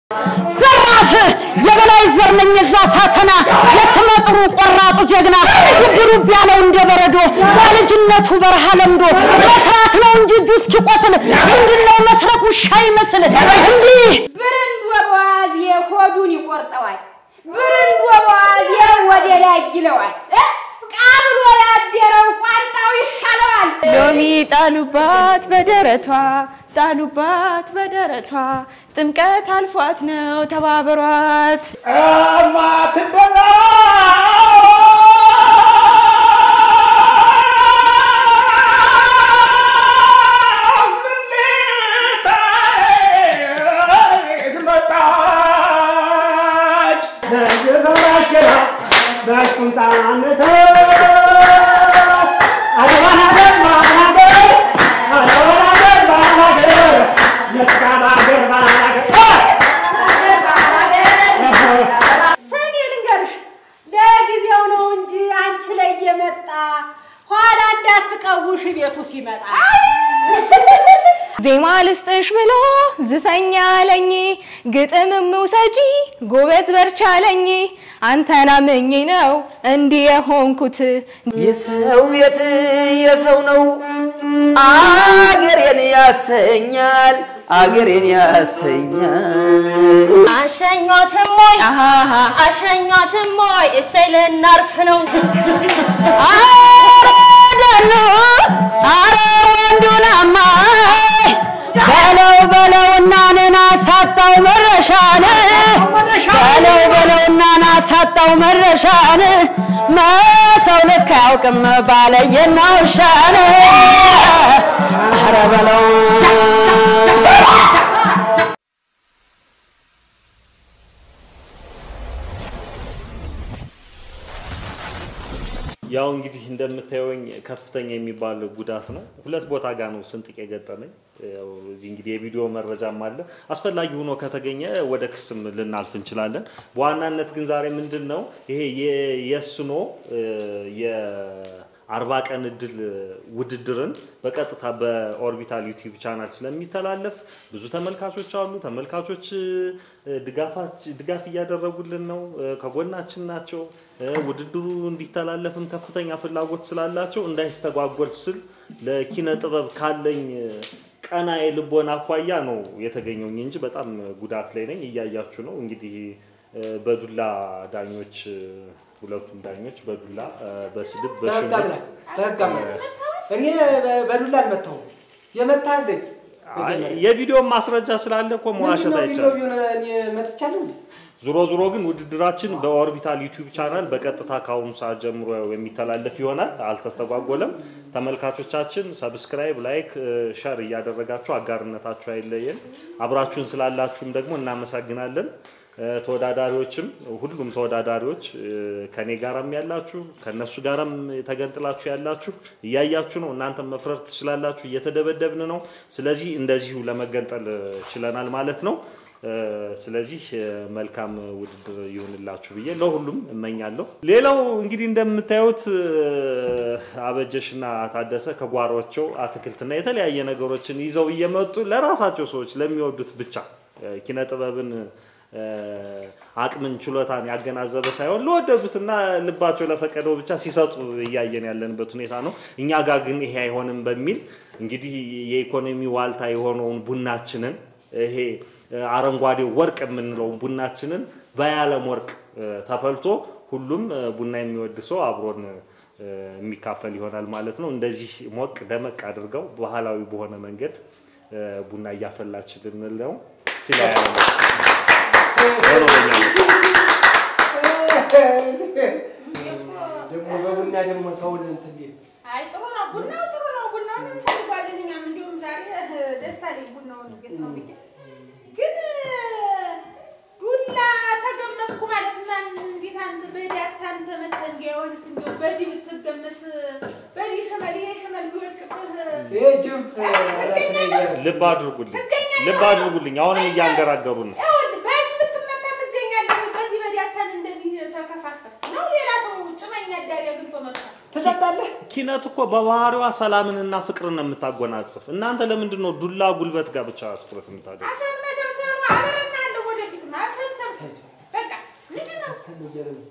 ዘራፍ የበላይ ዘር ነኝ እዛ ሳተና የስመ ጥሩ ቆራጡ ጀግና ልብ ልብ ያለው እንደ በረዶ በልጅነቱ በረሃ ለምዶ መስራት ነው እንጂ እጁ እስኪቆስል ምንድነው መስረቅ ውሻ ይመስል እንዲህ ብርንዶ በዋዜ ሆዱን ይቆርጠዋል። ብርንዶ በዋዜ ወደ ላይ ይለዋል። እ? ቃብሎ ያደረው ቋንጣው ይሻለዋል። ሎሚ ጣሉባት በደረቷ ጣሉባት በደረቷ ጥምቀት አልፏት ነው ተባበሯት። እማትበላ መጣች በየበራሸራ በቁንጣ አነሰ አድዋና ገርባናገር አድዋና ገርባናገር የስጋባ ገርባናገር ስሚ ልንገርሽ፣ ለጊዜው ነው እንጂ አንቺ ላይ የመጣ ኋላ እንዳትቀውሽ ቤቱ ሲመጣ። ዜማ ልስጥሽ ብሎ ዝፈኛ አለኝ ግጥምም ውሰጂ ጎበዝ በርቻ አለኝ አንተን አምኜ ነው እንዲህ የሆንኩት የሰው ቤት የሰው ነው አገሬን ያሰኛል አገሬን ያሰኛል አሸኟትም ወይ አሸኟትም ወይ እሰይ ልናርፍ ነው አረደሉ አረ ወንዱን አማይ በለው በለውና ነና ሳጣው መረሻን በለው በለውና ና ሳጣው መረሻን መሰው ልክ አያውቅም ባለየና ውሻን አረ በለው ያው እንግዲህ እንደምታየውኝ ከፍተኛ የሚባል ጉዳት ነው። ሁለት ቦታ ጋር ነው ስንጥቅ የገጠመኝ። ያው እዚህ እንግዲህ የቪዲዮ መረጃም አለ። አስፈላጊ ሆኖ ከተገኘ ወደ ክስም ልናልፍ እንችላለን። በዋናነት ግን ዛሬ ምንድን ነው ይሄ የ- የስኖ የአርባ ቀን እድል ውድድርን በቀጥታ በኦርቢታል ዩቲዩብ ቻናል ስለሚተላለፍ ብዙ ተመልካቾች አሉ። ተመልካቾች እ፣ ድጋፋች- ድጋፍ እያደረጉልን ነው፣ እ፣ ከጎናችን ናቸው። እ፣ ውድድሩ እንዲተላለፍም ከፍተኛ ፍላጎት ስላላቸው እንዳይስተጓጎል ስል ለኪነ ጥበብ ካለኝ እ፣ ቀና የልቦና አኳያ ነው የተገኘውኝ እንጂ በጣም ጉዳት ላይ ነኝ። እያያችሁ ነው እንግዲህ እ፣ በዱላ ዳኞች እ፣ ሁለቱም ዳኞች በዱላ እ፣ በስድብ በህግ በሽሙጥ አምላክ በህግ አምላክ እኔ በ- በዱላ አልመታሁም። የመታህ ልጅ አይ፣ የቪዲዮ ማስረጃ ስላለ እኮ መዋሸት ምንድነው ቪዲዮ አይቻልም። ቢሆን እኔ መትቻለሁ እንዴ? ዞሮ ዞሮ ግን ውድድራችን በኦርቢታል ዩቲዩብ ቻናል በቀጥታ ከአሁኑ ሰዓት ጀምሮ የሚተላለፍ ይሆናል። አልተስተጓጎለም። ተመልካቾቻችን ሰብስክራይብ፣ ላይክ፣ ሸር እያደረጋችሁ አጋርነታችሁ አይለየን። አብራችሁን ስላላችሁም ደግሞ እናመሰግናለን። እ፣ ተወዳዳሪዎችም ሁሉም ተወዳዳሪዎች እ፣ ከኔ ጋራም ያላችሁ ከነሱ ጋራም ተገንጥላችሁ ያላችሁ እያያችሁ ነው። እናንተም መፍረር ትችላላችሁ። እየተደበደብን ነው። ስለዚህ እንደዚሁ ለመገንጠል ችለናል ማለት ነው። እ፣ ስለዚህ እ፣ መልካም ውድድር ይሁንላችሁ ብዬ ለሁሉም እመኛለሁ። ሌላው እንግዲህ እንደምታዩት እ፣ አበጀሽና ታደሰ ከጓሯቸው አትክልትና የተለያየ ነገሮችን ይዘው እየመጡ ለራሳቸው ሰዎች ለሚወዱት ብቻ እ፣ ኪነ ጥበብን እ፣ አቅምን ችሎታን ያገናዘበ ሳይሆን ለወደዱትና ልባቸው ለፈቀደው ብቻ ሲሰጡ እያየን ያለንበት ሁኔታ ነው። እኛ ጋር ግን ይሄ አይሆንም በሚል እንግዲህ የኢኮኖሚ ዋልታ የሆነውን ቡናችንን ይሄ እ፣ አረንጓዴው ወርቅ የምንለውን ቡናችንን በያለም ወርቅ እ፣ ተፈልቶ ሁሉም እ፣ ቡና የሚወድ ሰው አብሮን እ፣ የሚካፈል ይሆናል ማለት ነው። እንደዚህ ሞቅ ደመቅ አድርገው ባህላዊ በሆነ መንገድ እ፣ ቡና እያፈላችልን ነው ሲላ ደግሞ በቡና ደግሞ ሰውን እንትን ሊል አይ ጥሩ ነው፣ ቡናው ጥሩ ነው። ቡናውን እንፈልጓለን እኛም እንዲሁም ዛሬ እ፣ ደስ አለኝ ቡናውን እንዴት ነው ብዬ ግን እ፣ ዱላ ተገመስኩ ማለት ማን እንዴት አንተ በዳታ አንተ መተህ እንዲያውን እንዲያው በዚህ ብትገመስ በዚህ ሽመል ይሄ ሽመል ቢወድቅብህ ይሄ ጅንፍ አላት ነገር ልብ አድርጉልኝ፣ ልብ አድርጉልኝ። አሁንም እያንገራገሩን ነው። ይኸውልህ በዚህ ብትመታ ትገኛለህ። በዚህ በዳታን እንደዚህ ተከፋፈል ነው ሌላ ሰው ጭመኛ ዳሪ አግኝቶ መጣ ትጠጣለህ? ኪነት እኮ በባህሪዋ ሰላምንና ፍቅርን ነው የምታጎናጽፍ። እናንተ ለምንድን ነው ዱላ ጉልበት ጋር ብቻ ትኩረት የምታደርጉ? አሰር መሰብሰብ ነው። አበረናለሁ ወደፊት እያለ ነው።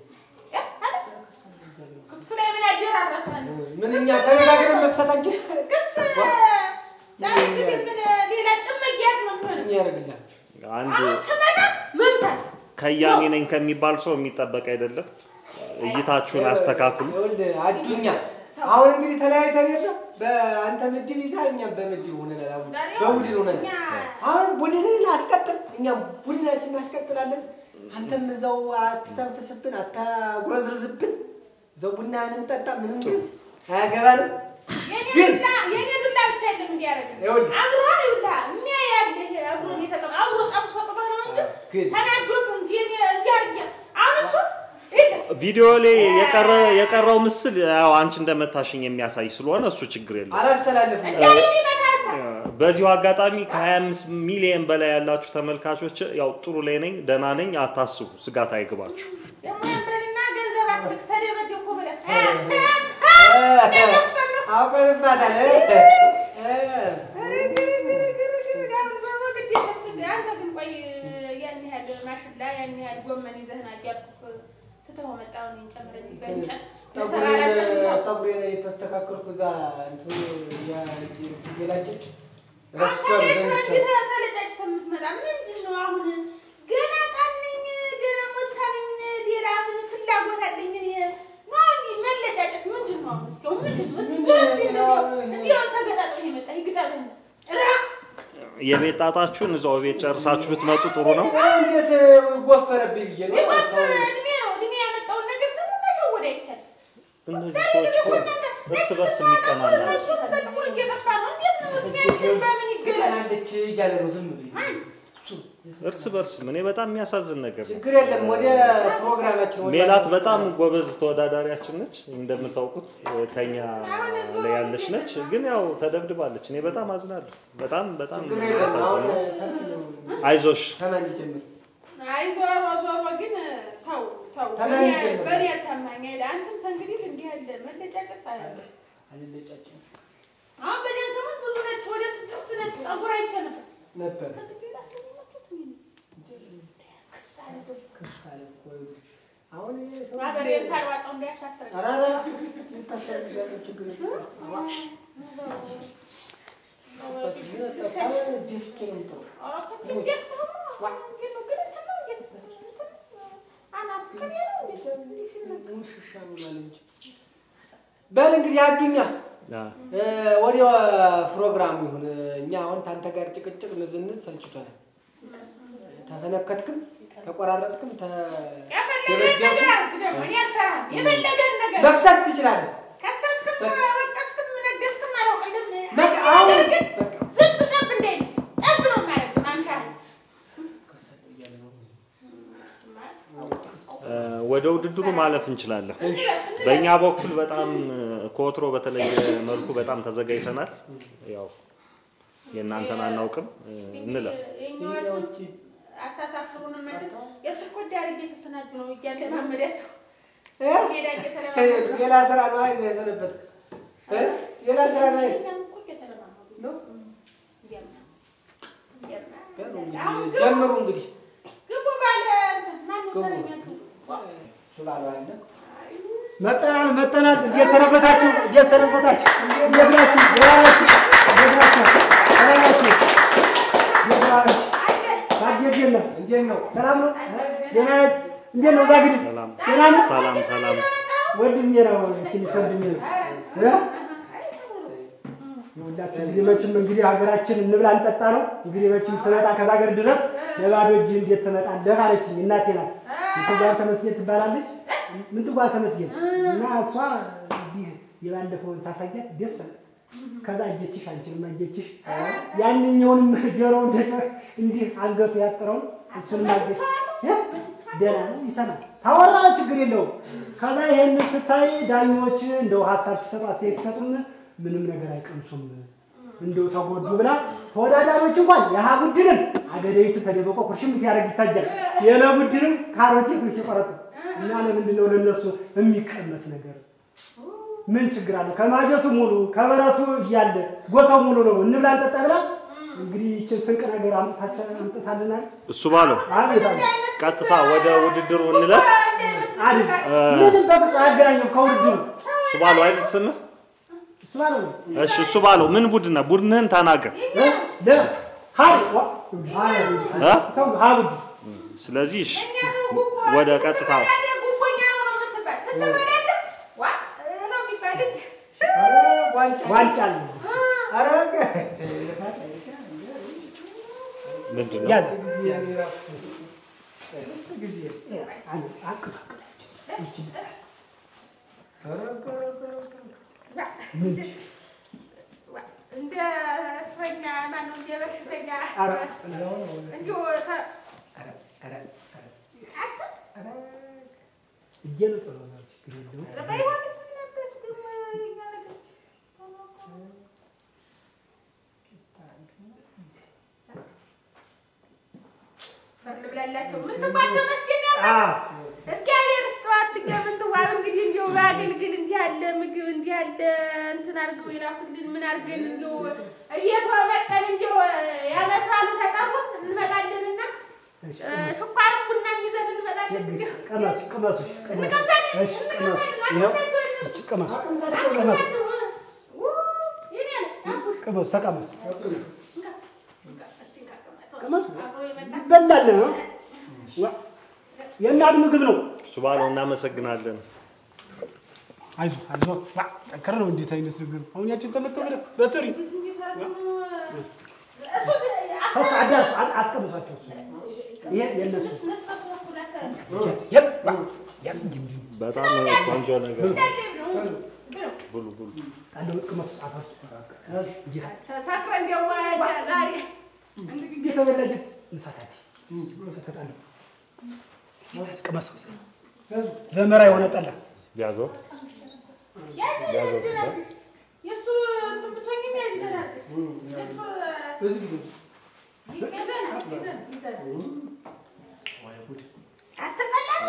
ክሱ ላይ ምን ያደራረሳል? ምን እኛ ተነጋግረን መፍታት አንችል? ክስ ዛሬ ጊዜ ምን ሌላ ጭምያት ነው የሚሆነው። ምን ያደርግልሃል? አንድ አሁን ስመጣ መምታት ከያኔ ነኝ ከሚባል ሰው የሚጠበቅ አይደለም። እይታችሁን አስተካክሉ። ይኸውልህ አዱኛ አሁን እንግዲህ ተለያይተን የለ በአንተ ምድብ ይዛ እኛም በምድብ ሆነናል። አሁን በቡድን ሆነናል። አሁን ቡድንን አስቀጥል፣ እኛም ቡድናችን እናስቀጥላለን። አንተም እዛው አትተንፍስብን፣ አታጉረዝርዝብን። እዛው ቡናህን እንጠጣ። ምንም ግን አያገባንም። የኔ ግን ዱላ የኔ ዱላ ብቻ የለም እንዲያደርግ ይኸውልህ አብሮ ይውላ የሚያያልህ አብሮ የተቀመ አብሮ ጠብሶ ጥበህ ነው እንጂ ግን ተናዶብ እንጂ እኔ እንዲያርግ አሁን እሱ ይሄ ቪዲዮ ላይ የቀረ የቀረው ምስል ያው አንቺ እንደመታሽኝ የሚያሳይ ስለሆነ እሱ ችግር የለም። አላስተላልፍም። እንዲያል የሚመታ ሀሳብ በዚሁ አጋጣሚ ከ25 ሚሊዮን በላይ ያላችሁ ተመልካቾች ያው ጥሩ ላይ ነኝ፣ ደህና ነኝ፣ አታስቡ፣ ስጋት አይግባችሁ። ደግሞ ያንበልና ገንዘብ አስልክ ተደበደብኩ ብለህ አውቀንባታል። አንተ ግን ቆይ ያን ያህል ማሽላ ያን ያህል ጎመን ይዘህና እያልኩህ ትተኸው መጣሁ እኔን ጨምረኝ በእንጨት መሰራራችን ነው። ጠጉሬን የተስተካከልኩ እዛ እንትኑ የላጨች አታዲያሽ ነው እንዴት ተለጫጭተህ የምትመጣ? ምንድን ነው አሁን? ገና ቃል ነኝ፣ ገና ሞሳ ነኝ፣ ሌላ ምን ፍላጎት አለኝ? እኔ ነው እንጂ መለጫጨት ምንድን ነው አሁን? እስኪ አሁን ምንድን ነው? እስኪ ዞር እስኪ እንደው እንዲያው ተገጣጥሞ የመጣ ይግጠምህ። ራ የቤት ጣጣችሁን እዛው ቤት ጨርሳችሁ ብትመጡ ጥሩ ነው። እንዴት ወፈረብኝ ብዬ ነው የቆሰረ እድሜ ነው። እድሜ ያመጣውን ነገር ደግሞ መሸወድ አይቻልም። እነዚህ ሰዎች እኮ እርስ በርስ የሚቀናና እነሱ በጥቁር እየጠፋ ነው። እንዴት ነው እድሜያችን በምን ይገለጥ? ቀናለች እያለ ነው ዝም ብሎ እርስ በርስ እኔ በጣም የሚያሳዝን ነገር ነው። ችግር የለም። ወደ ፕሮግራማችን ወደ ሜላት በጣም ጎበዝ ተወዳዳሪያችን ነች። እንደምታውቁት ከኛ ላይ ያለች ነች፣ ግን ያው ተደብድባለች። እኔ በጣም አዝናለሁ። በጣም በጣም ችግር የለም። አሁን የሚያሳዝነው። አይዞሽ ከማን ጀምር? አይ ዞሮ ዞሮ ግን ተው ተው፣ ተናንቄ በእኔ- ነው። በእኔ አታማኝ አይደል? አንተም ተንግዲህ እንዲህ ያለ መለጫጨት አያለሁ። አልለጫጭም አሁን በዚያን ዘመን ብዙ ነጭ ወደ ስድስት ነጭ ጠጉር አይቼ ነበር። ነበር ከግዴታ ስለሚመጡት ምን ክስ አለ ደግሞ። ክስ አለ እኮ ይኸውልህ። አሁን ይሄ ሰው ሀገሬን ሳልዋጣው እንዳያሳስረኝ። ኧረ ኧረ ልታሰርግሻለሁ፣ ችግር የለም። አዋ፣ ደፍቼ ነው የምጥለው። ኧረ ከዚህ እንዴት ነው? እንዴት ነው? ግን እንትን ነው እንዴት ነው? እንትን አናቱ ከኔ ነው እንዴት ነው? እንዲህ ሲመጣ ውሽሻ ብሏል እንጂ። በል እንግዲህ አዱኛ ያ፣ እ፣ ወደ ፕሮግራሙ ይሁን። እኛ አሁን ታንተ ጋር ጭቅጭቅ ንዝንዝ ሰልችቶናል። ተፈነከትክም ተቆራረጥክም የፈለገህን ነገር አድርግ ደግሞ እኔ አልሰራም። የፈለገህን ነገር መክሰስ ትችላለህ። ከሰስክም ወቀስክም ነገስክም አላውቅልም። በቃ አንድ አሁን ነገር ግን በቃ ዝም ጠብ እንዳይል ጠብ ነው የማደርግ ማምሻህ እ፣ ወደ ውድድሩ ማለፍ እንችላለን። በእኛ በኩል በጣም እ፣ ከወትሮ በተለየ መልኩ በጣም ተዘጋጅተናል። ያው የእናንተን አናውቅም፣ እ፣ እንለፍ። የኛዎቹ አታሳፍሩንም። መቼም የእሱ እኮ ዳር እየተሰናዱ ነው እያለማመዳቸው እ? ሜዳ እየተለማመዱ ነው። ሌላ ስራ ነው አይዘህ የሰነበትክ እ? ሌላ ስራ ነው አይደል? እኛም እኮ እየተለማመዱ ነው? እያማ እያማ በሉ አሁን እንግዲህ ግቡ ጀምሩ እንግዲህ ግቡ ባለ እንትን ማነው ግቡ። ተረኛ ግቡ እሱ ባለው አለ መጠናል መጠናል። እንዴት ሰነበታችሁ? እንዴት ሰነበታችሁ? እንዴት ናችሁ? ደህና ናችሁ? እንዴት ናችሁ? ደህና ናችሁ? እንዴት ናችሁ? ታዲያ እንዴት ነው? እንዴት ነው? ሰላም ነው? ደህና ነህ? እንዴት ነው? እዛ ግድ ሰላም ደህና ነህ? ሰላም ሰላም። ወንድሜ ነው ትንሽ ወንድሜ ነው እ? ይኸውላችሁ እንግዲህ መቼም እንግዲህ ሀገራችን እንብላ እንጠጣ ነው። እንግዲህ መቼም ስመጣ ከዛ ሀገር ድረስ ለባዶ እጅ እንዴት ትመጣለህ አለችኝ። እናቴ ናት ምንትጓር ተመስገን ትባላለች። ምንትጓር ተመስገን እና እሷ እንዲህ የባለፈውን ሳሳያት ደስ አለ። ከዛ እጀችሽ አንቺንም አየችሽ ያንኛውንም ጆሮውን እንዲህ አንገቱ ያጥረውን እሱንም አየች። እ? ደህና ነው ይሰማል። ታወራ ችግር የለውም። ከዛ ይሄንን ስታይ ዳኞች እንደው ሀሳብ ሲሰጡ አስተያየት ሲሰጡን ምንም ነገር አይቀምሱም እንደው ተጎዱ ብላ ተወዳዳሪዎች እንኳን የሀ ቡድንም አገዳይቱ ተደብቆ ኩርሽም ሲያደርግ ይታያል። የለ ቡድንም ካሮቴት ሲቆረጡ እና ለምንድን ነው ለነሱ የሚቀመስ ነገር ምን ችግር አለው? ከማጀቱ ሙሉ ከበረቱ እያለ ጎታው ሙሉ ነው። እንብላ እንጠጣ ብላ እንግዲህ ይችን ስንቅ ነገር አምጥታችሁ አምጥታልናል። እሱ ባለው አቤት አቤት። ቀጥታ ወደ ውድድሩ እንለፍ። አይደል ምንም በፍጹም አያገናኘው ከውድድሩ እሱ ባለው አይደል ስምህ? እሱ ማለት ነው። እሺ እሱ ባለው ምን ቡድን ነው? ቡድንህን ተናገር። እ? ለ ሀይ ዋ እ? ሰው ሀብድ ስለዚህ እሺ ወደ ቀጥታ ጉቦኛ ነው ነው የምትባል ስትበላለህ ዋ ነው የሚባል እንጂ ዋንጫ አለ ምንድን ነው? ያዝ አንድ አቅጣቅ እንደ እስረኛ ማነው እንደ በሽተኛ ኧረ እንዲሁ ተ- እጄን ጥሎ ነው ችግር የለውም። በሕይወትስ ነበር ደግሞ ይመለከት ልብላላቸው ምስትባቸው መስገን ያለ አ እግዚአብሔር ስተዋት ትገምንትዋብ እንግዲህ እንዲሁ በአገልግል እንዲህ ያለ ምግብ እንዲህ ያለ እንትን አድርገው ይላኩልን ምን አድርገን እንዲሁ እቤት መጠን እንዲሁ ያመታሉ ተጠሩን እንመጣለንና ስኳር ቡና ይዘን እንመጣለን እንዲሁ ቀመሱ ቀመሱ ቀመሱ እንቀምሳለን እሺ ቀመሱ ይኸው እሺ ቀመሱ ቀመሱ ቀመሱ ተቀመሱ ቀመሱ ይበላል ነው ዋ የእናት ምግብ ነው። እሱ ባለው እናመሰግናለን። አይዞህ አይዞህ ዋ ጠንከር ነው እንዴት አይነት ነገር አሁን ያችን ተመተው ብለህ በትሪ ሰስ አዳስ አስቀምሳቸው እሱ ይሄ የእነሱ ያዝ ያዝ ዋ ያዝ እንጂ እንዲሁ በጣም ቆንጆ ነገር ነው። ብሉ ብሉ። አለው ቅመሱ አፈሱ እንጂ ተሳክረ እንዲያው ዛሬ እንግዲህ የተበላጀ እንሳታች እንሰከታለሁ ቅመሰው ዘመራ የሆነ ጠላ ያዘው የእሱ እንትን ብትሆኝም ያዝዘናል የእሱ ይዘናል ይዘናል ይዘናል አትጠላም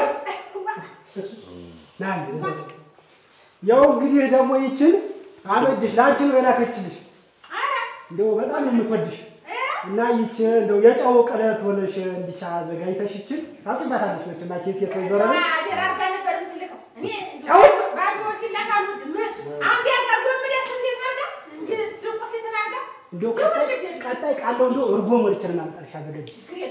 ና ያው እንግዲህ ደግሞ ይችን አበጅሽ ለአንቺ ነው የላከችልሽ እንደው በጣም ነው የምትወድሽ እና ይች እንደው የጨው ቅለት ሆነሽ እንዲቻ አዘጋጅተሽ ይችን ታውቂባታለሽ መቼም አንቺ ሴት ወይዘሮ ነሽ። አደራርጋ ነበር የምትልከው እኔ ጨው? ባዶ ሲላክ አልወድም አሁን ቢያጋ ጎምደስ እንዴት አድርጋ እንዴት ድርቆስ የተናጋ እንደው ቀጣይ ቀጣይ ቃለው እንደው እርጎ ሞልችን እናምጣልሽ አዘጋጅ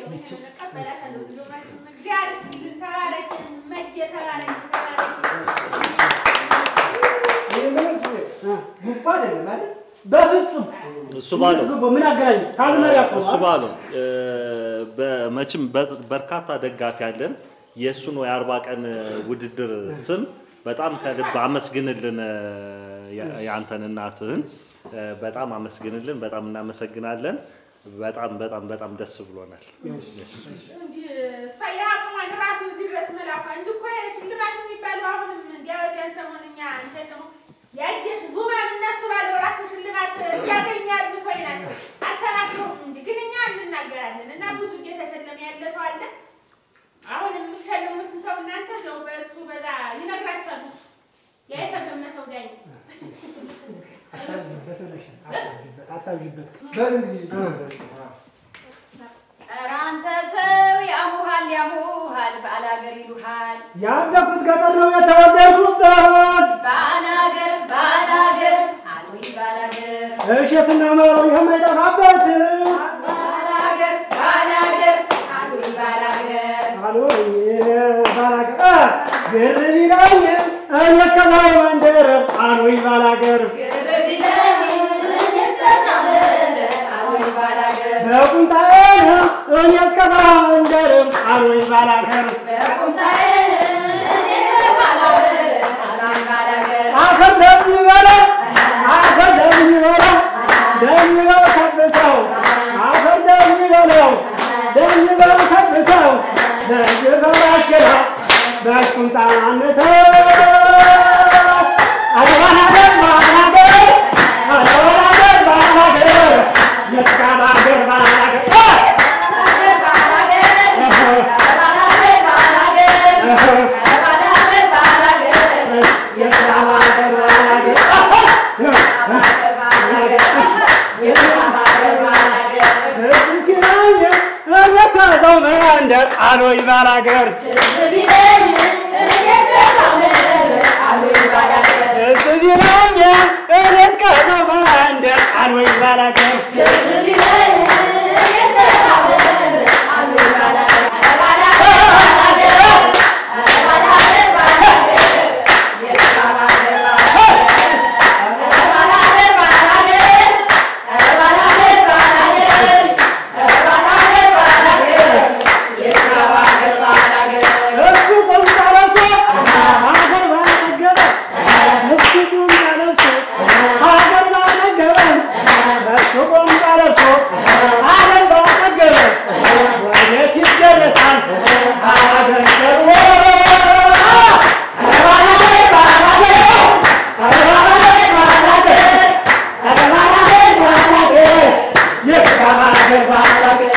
በፍጹም እሱ ባለው ምን አገናኝ ታዝመሪያ እኮ እሱ ነው። ባለው እ፣ በመቼም በ- በርካታ ደጋፊ አለን። የእሱን የአርባ ቀን ውድድር ስም በጣም ከልብ አመስግንልን። እ፣ የ- የአንተን እናትህን እ፣ በጣም አመስግንልን። በጣም እናመሰግናለን። በጣም በጣም በጣም ደስ ብሎናል። ያየሽ ዙማ እነሱ ባለው ራሱ ሽልማት ያገኛሉ ሰው ናቸው። አልተናገሩም እንጂ ግን እኛ እንናገራለን እና ብዙ እየተሸለመ ያለ ሰው አለ። አሁን የምትሸልሙትን ሰው እናንተ ዘው በእሱ በዛ ይነግራችኋል። እሱ ያ የተገመሰው ዳኝ አታብዥበት። ኧረ አንተ ሰው ያሙሃል ያሙሃል ባላገር ይሉሃል ያደኩት ገጠር ነው የተወለድኩበት ባላገር ባላገር አሉኝ ባላገር እሸትና ማሮ የማይጠፋበት ባላገር ባላገር አሉኝ ባላገር አሎ ባላገር ግር ቢለኝ እኔ እስከዛሬ መንደር አሉኝ ባላገር ግር ቢለኝ እስከዛመረ አሉኝ ባላገር በቁንጣዬን እኔ እስከዛሬ መንደር አሉኝ ባላገር በቁምታዬ ባላገር አሉኝ ባላገር አፈር ደሚበላ አፈር ደሚበላ ደሚበው ሰብሰው አፈር ደሚበለው ደሚበው ሰብሰው ለጅበራችራ በቁንጣ አነሰው አድባናገር ባናገር አድባናገር ባናገር የትቃባገር ባናገር ባላገር ባላገር ባላገር ባላገር የትቃባገር ባናገር መንደር አሎይ ባላገር ትዝ ቢለኝ እኔስ ከሰው መንደር አሉኝ ባላገር ትዝ ቢለኝ እኔስ ከሰው መንደር አሎይ ባላገር ትዝ ቢለኝ እኔስ ከሰው መንደር አሉኝ ባላገር ኧረ ባላገር ባላገር ኧረ ባላገር ባላገር የካ ባላገር ባላገር ኧረ ባላገር ባላገር ኧረ ባላገር ባላገር ኧረ ባላገር ባላገር የካ ባላገር ባላገር እሱ ቁምጣ ለብሶ ሀገር ባልጠገበ እሱ ቁምጣ ለብሶ ሀገር ባልጠገበ እሱ ቁምጣ ለብሶ ሀገር ባልጠገበ ወዴት ይደረሳል ሀገር ደግሞ ኧረ ባላገር ባላገር ኧረ ባላገር ባላገር ኧረ ባላገር ባላገር ይብቃ ሀገር ባላገር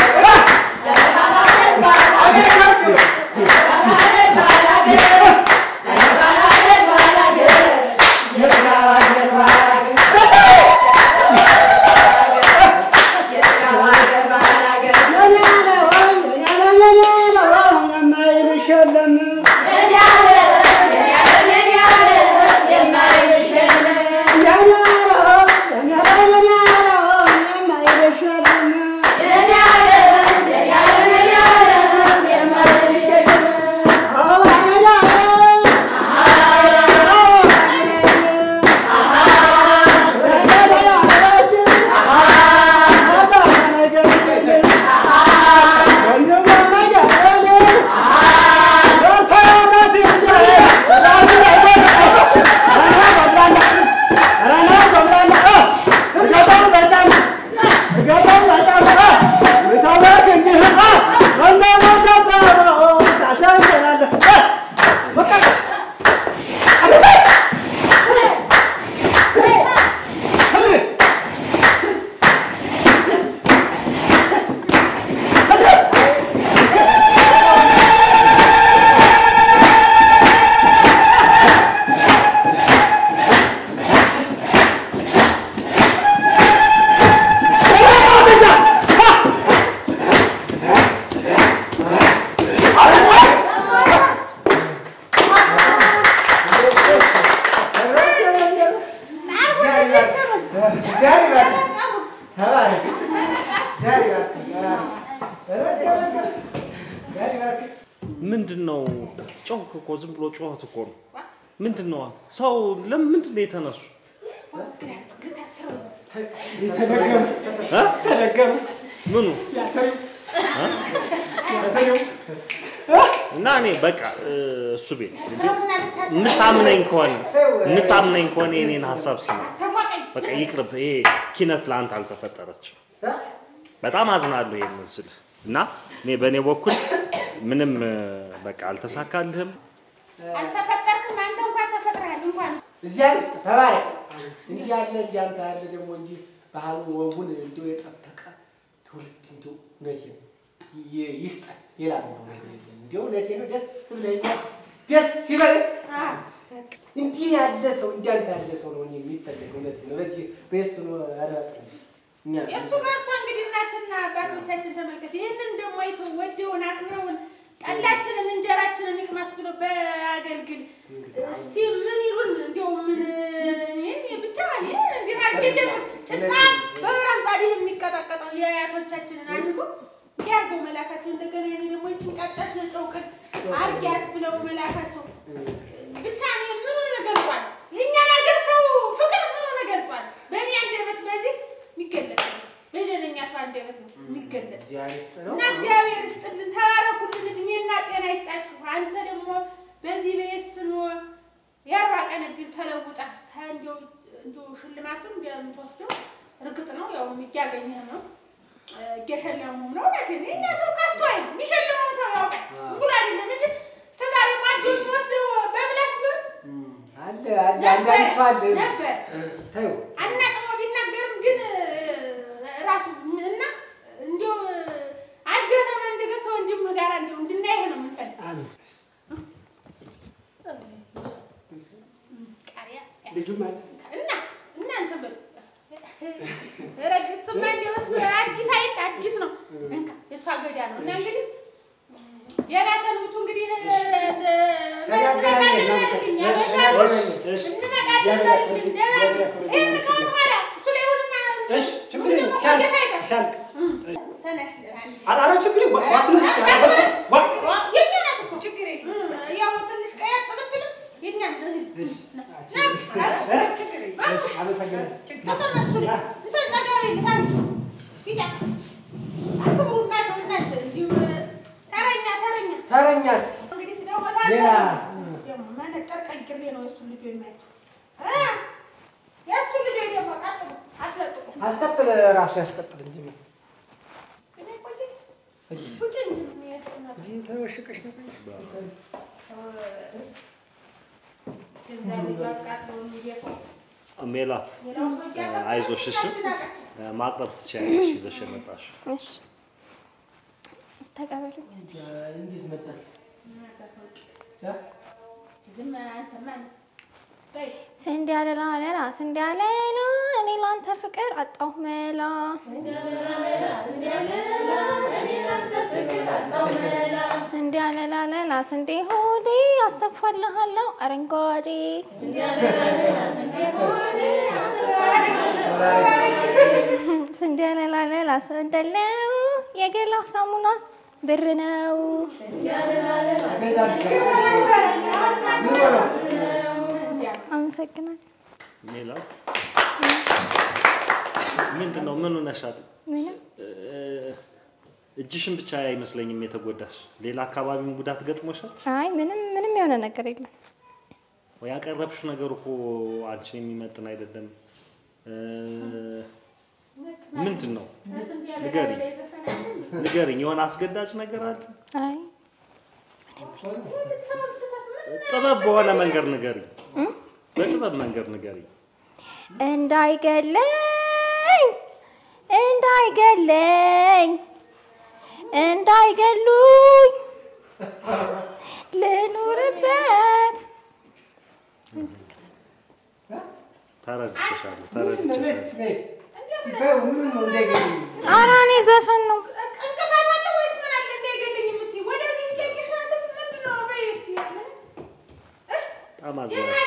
ምንድን ነው ጮክ እኮ ዝም ብሎ ጩኸት እኮ ነው። ምንድን ነው ሰው ለምን ምንድን ነው የተነሱ ተደገሙ እ? ተደገሙ ምኑ ያተሪው እ? ያተሪው እና እኔ በቃ እ፣ እሱ ቤት እንዴ የምታምነኝ ከሆነ የምታምነኝ ከሆነ የኔን ሀሳብ ስማ። በቃ ይቅርብ። ይሄ ኪነት ለአንተ አልተፈጠረችም። በጣም አዝናለሁ ይሄንን ስልህ እና እኔ በእኔ በኩል ምንም እ፣ በቃ አልተሳካልህም። አልተፈጠርክም አንተ እንኳን ተፈጥረሃል እንኳን እዚያ ውስጥ ተባረክ። እንዲህ ያለ እንዲያንተ ያለ ደግሞ እንዲህ ባህሉን ወጉን እንዲሁ የጠበቀ ትውልድ እንዲሁ እውነቴን ነው ይ- ይስጠን። ሌላ ምንም ነገር የለም። እንዲሁ እውነቴን ነው ደስ ብለኛል። ደስ ይበል። እንዲህ ያለ ሰው እንዲያንተ ያለ ሰው ነው እኔ የሚፈለገው። እውነቴን ነው። በዚህ በየሱ ነው አላውቅም። እኛ የእሱ ቀርቶ እንግዲህ እናትና አባቶቻችን ተመልከት። ይህንን ደግሞ አይተው ወደውን አክብረውን ጠላችንን እንጀራችንን ይቅመስ ብሎ በአገልግል እስቲ ምን ይሉን እንዲያው ምን ይህን ብቻ እኔ እንዴት አድርጌ ጭጣ በበራም ጣዲህ የሚቀጣቀጠው የአያቶቻችንን አድርጎ እንዲያርገው መላካቸው እንደገና እኔ ደግሞ ይችን ቀጣሽ ነጨውቅን አርጊያት ብለው መላካቸው ብቻ እኔ ምኑን ገልጿል? የእኛ ነገር ሰው ፍቅር ምኑን ገልጿል? በእኔ አንደበት በዚህ የሚገለጥ ነው። በደለኛ ሰው አንደበት ነው የሚገለጥ እግዚአብሔር ይስጥ ነው። እና እግዚአብሔር ይስጥልን፣ ተባረኩልን፣ እድሜና ጤና ይስጣችሁ። አንተ ደግሞ በዚህ በየስኖ የአርባ ቀን እድል ተለውጣ እንዲው እንዲው ሽልማቱን እንደምትወስደው እርግጥ ነው ያው እያገኘህ ነው እየሸለሙም ነው። እውነቴን ነው። እኛ ሰው ካስተዋይ ነው የሚሸልመውን ሰው ያውቃል። ሙሉ አይደለም እንጂ እስከዛሬ ማዶ የሚወስደው በምላስ ቢሆን አለ አለ አንዳንድ ሰው አለ ነበር ተይው አናቅሞ ቢናገርም ግን ራሱ እና እንዲሁ አገተመ እንደገተ ወንድም ጋር እንዲሁ እንድናይህ ነው የምንፈልግ። አሜን። ቃሪያ ልጁም አለ እና እናንተ በሉ ረግ ስማ እንዲያውስ አዲስ አይደል አዲስ ነው እንካ የእሷ ገዳ ነው እና እንግዲህ እሺ ችግር የለም ሲያልቅ ሲያልቅ ኧረ ችግር የለም ዋስነስ ተረኛስ ሌላ አስቀጥል ራሱ ያስቀጥል እንጂ እዚህ ተወሽቀሽ ነው ሜላት አይዞሽ፣ እሺ ማቅረብ ትችያለሽ ይዘሽ የመጣሽ እሺ ተቀበሉኝ እስቲ። እንዴት መጣች? ስንዴ አለላ አለላ ስንዴ አለላ እኔ ላንተ ፍቅር አጣሁ መላ ስንዴ አለላ አለላ ስንዴ ሆዴ አሰፋልሃለሁ አረንጓዴ ስንዴ አለላ አለላ ስንደለው የገላ ሳሙና ብር ነው አመሰግናለሁ ሜላት ምንድን ነው ምን ሆነሻል? ምንም እ- እጅሽን ብቻ አይመስለኝም የተጎዳሽ፣ ሌላ አካባቢም ጉዳት ገጥሞሻል? አይ ምንም ምንም የሆነ ነገር የለም ወይ ያቀረብሽው ነገር እኮ አንቺን የሚመጥን አይደለም። እ፣ ምንድን ነው ንገሪኝ፣ ንገሪኝ። የሆነ አስገዳጅ ነገር አለ? አይ ጥበብ በሆነ መንገድ ንገሪኝ፣ በጥበብ መንገድ ንገሪኝ። እንዳይገለኝ እንዳይገለኝ እንዳይገሉኝ ልኑርበት ተረድቼሻለሁ፣ ተረድቼሻለሁ። ኧረ እኔ ዘፈን ነው በጣም አዝናለሁ።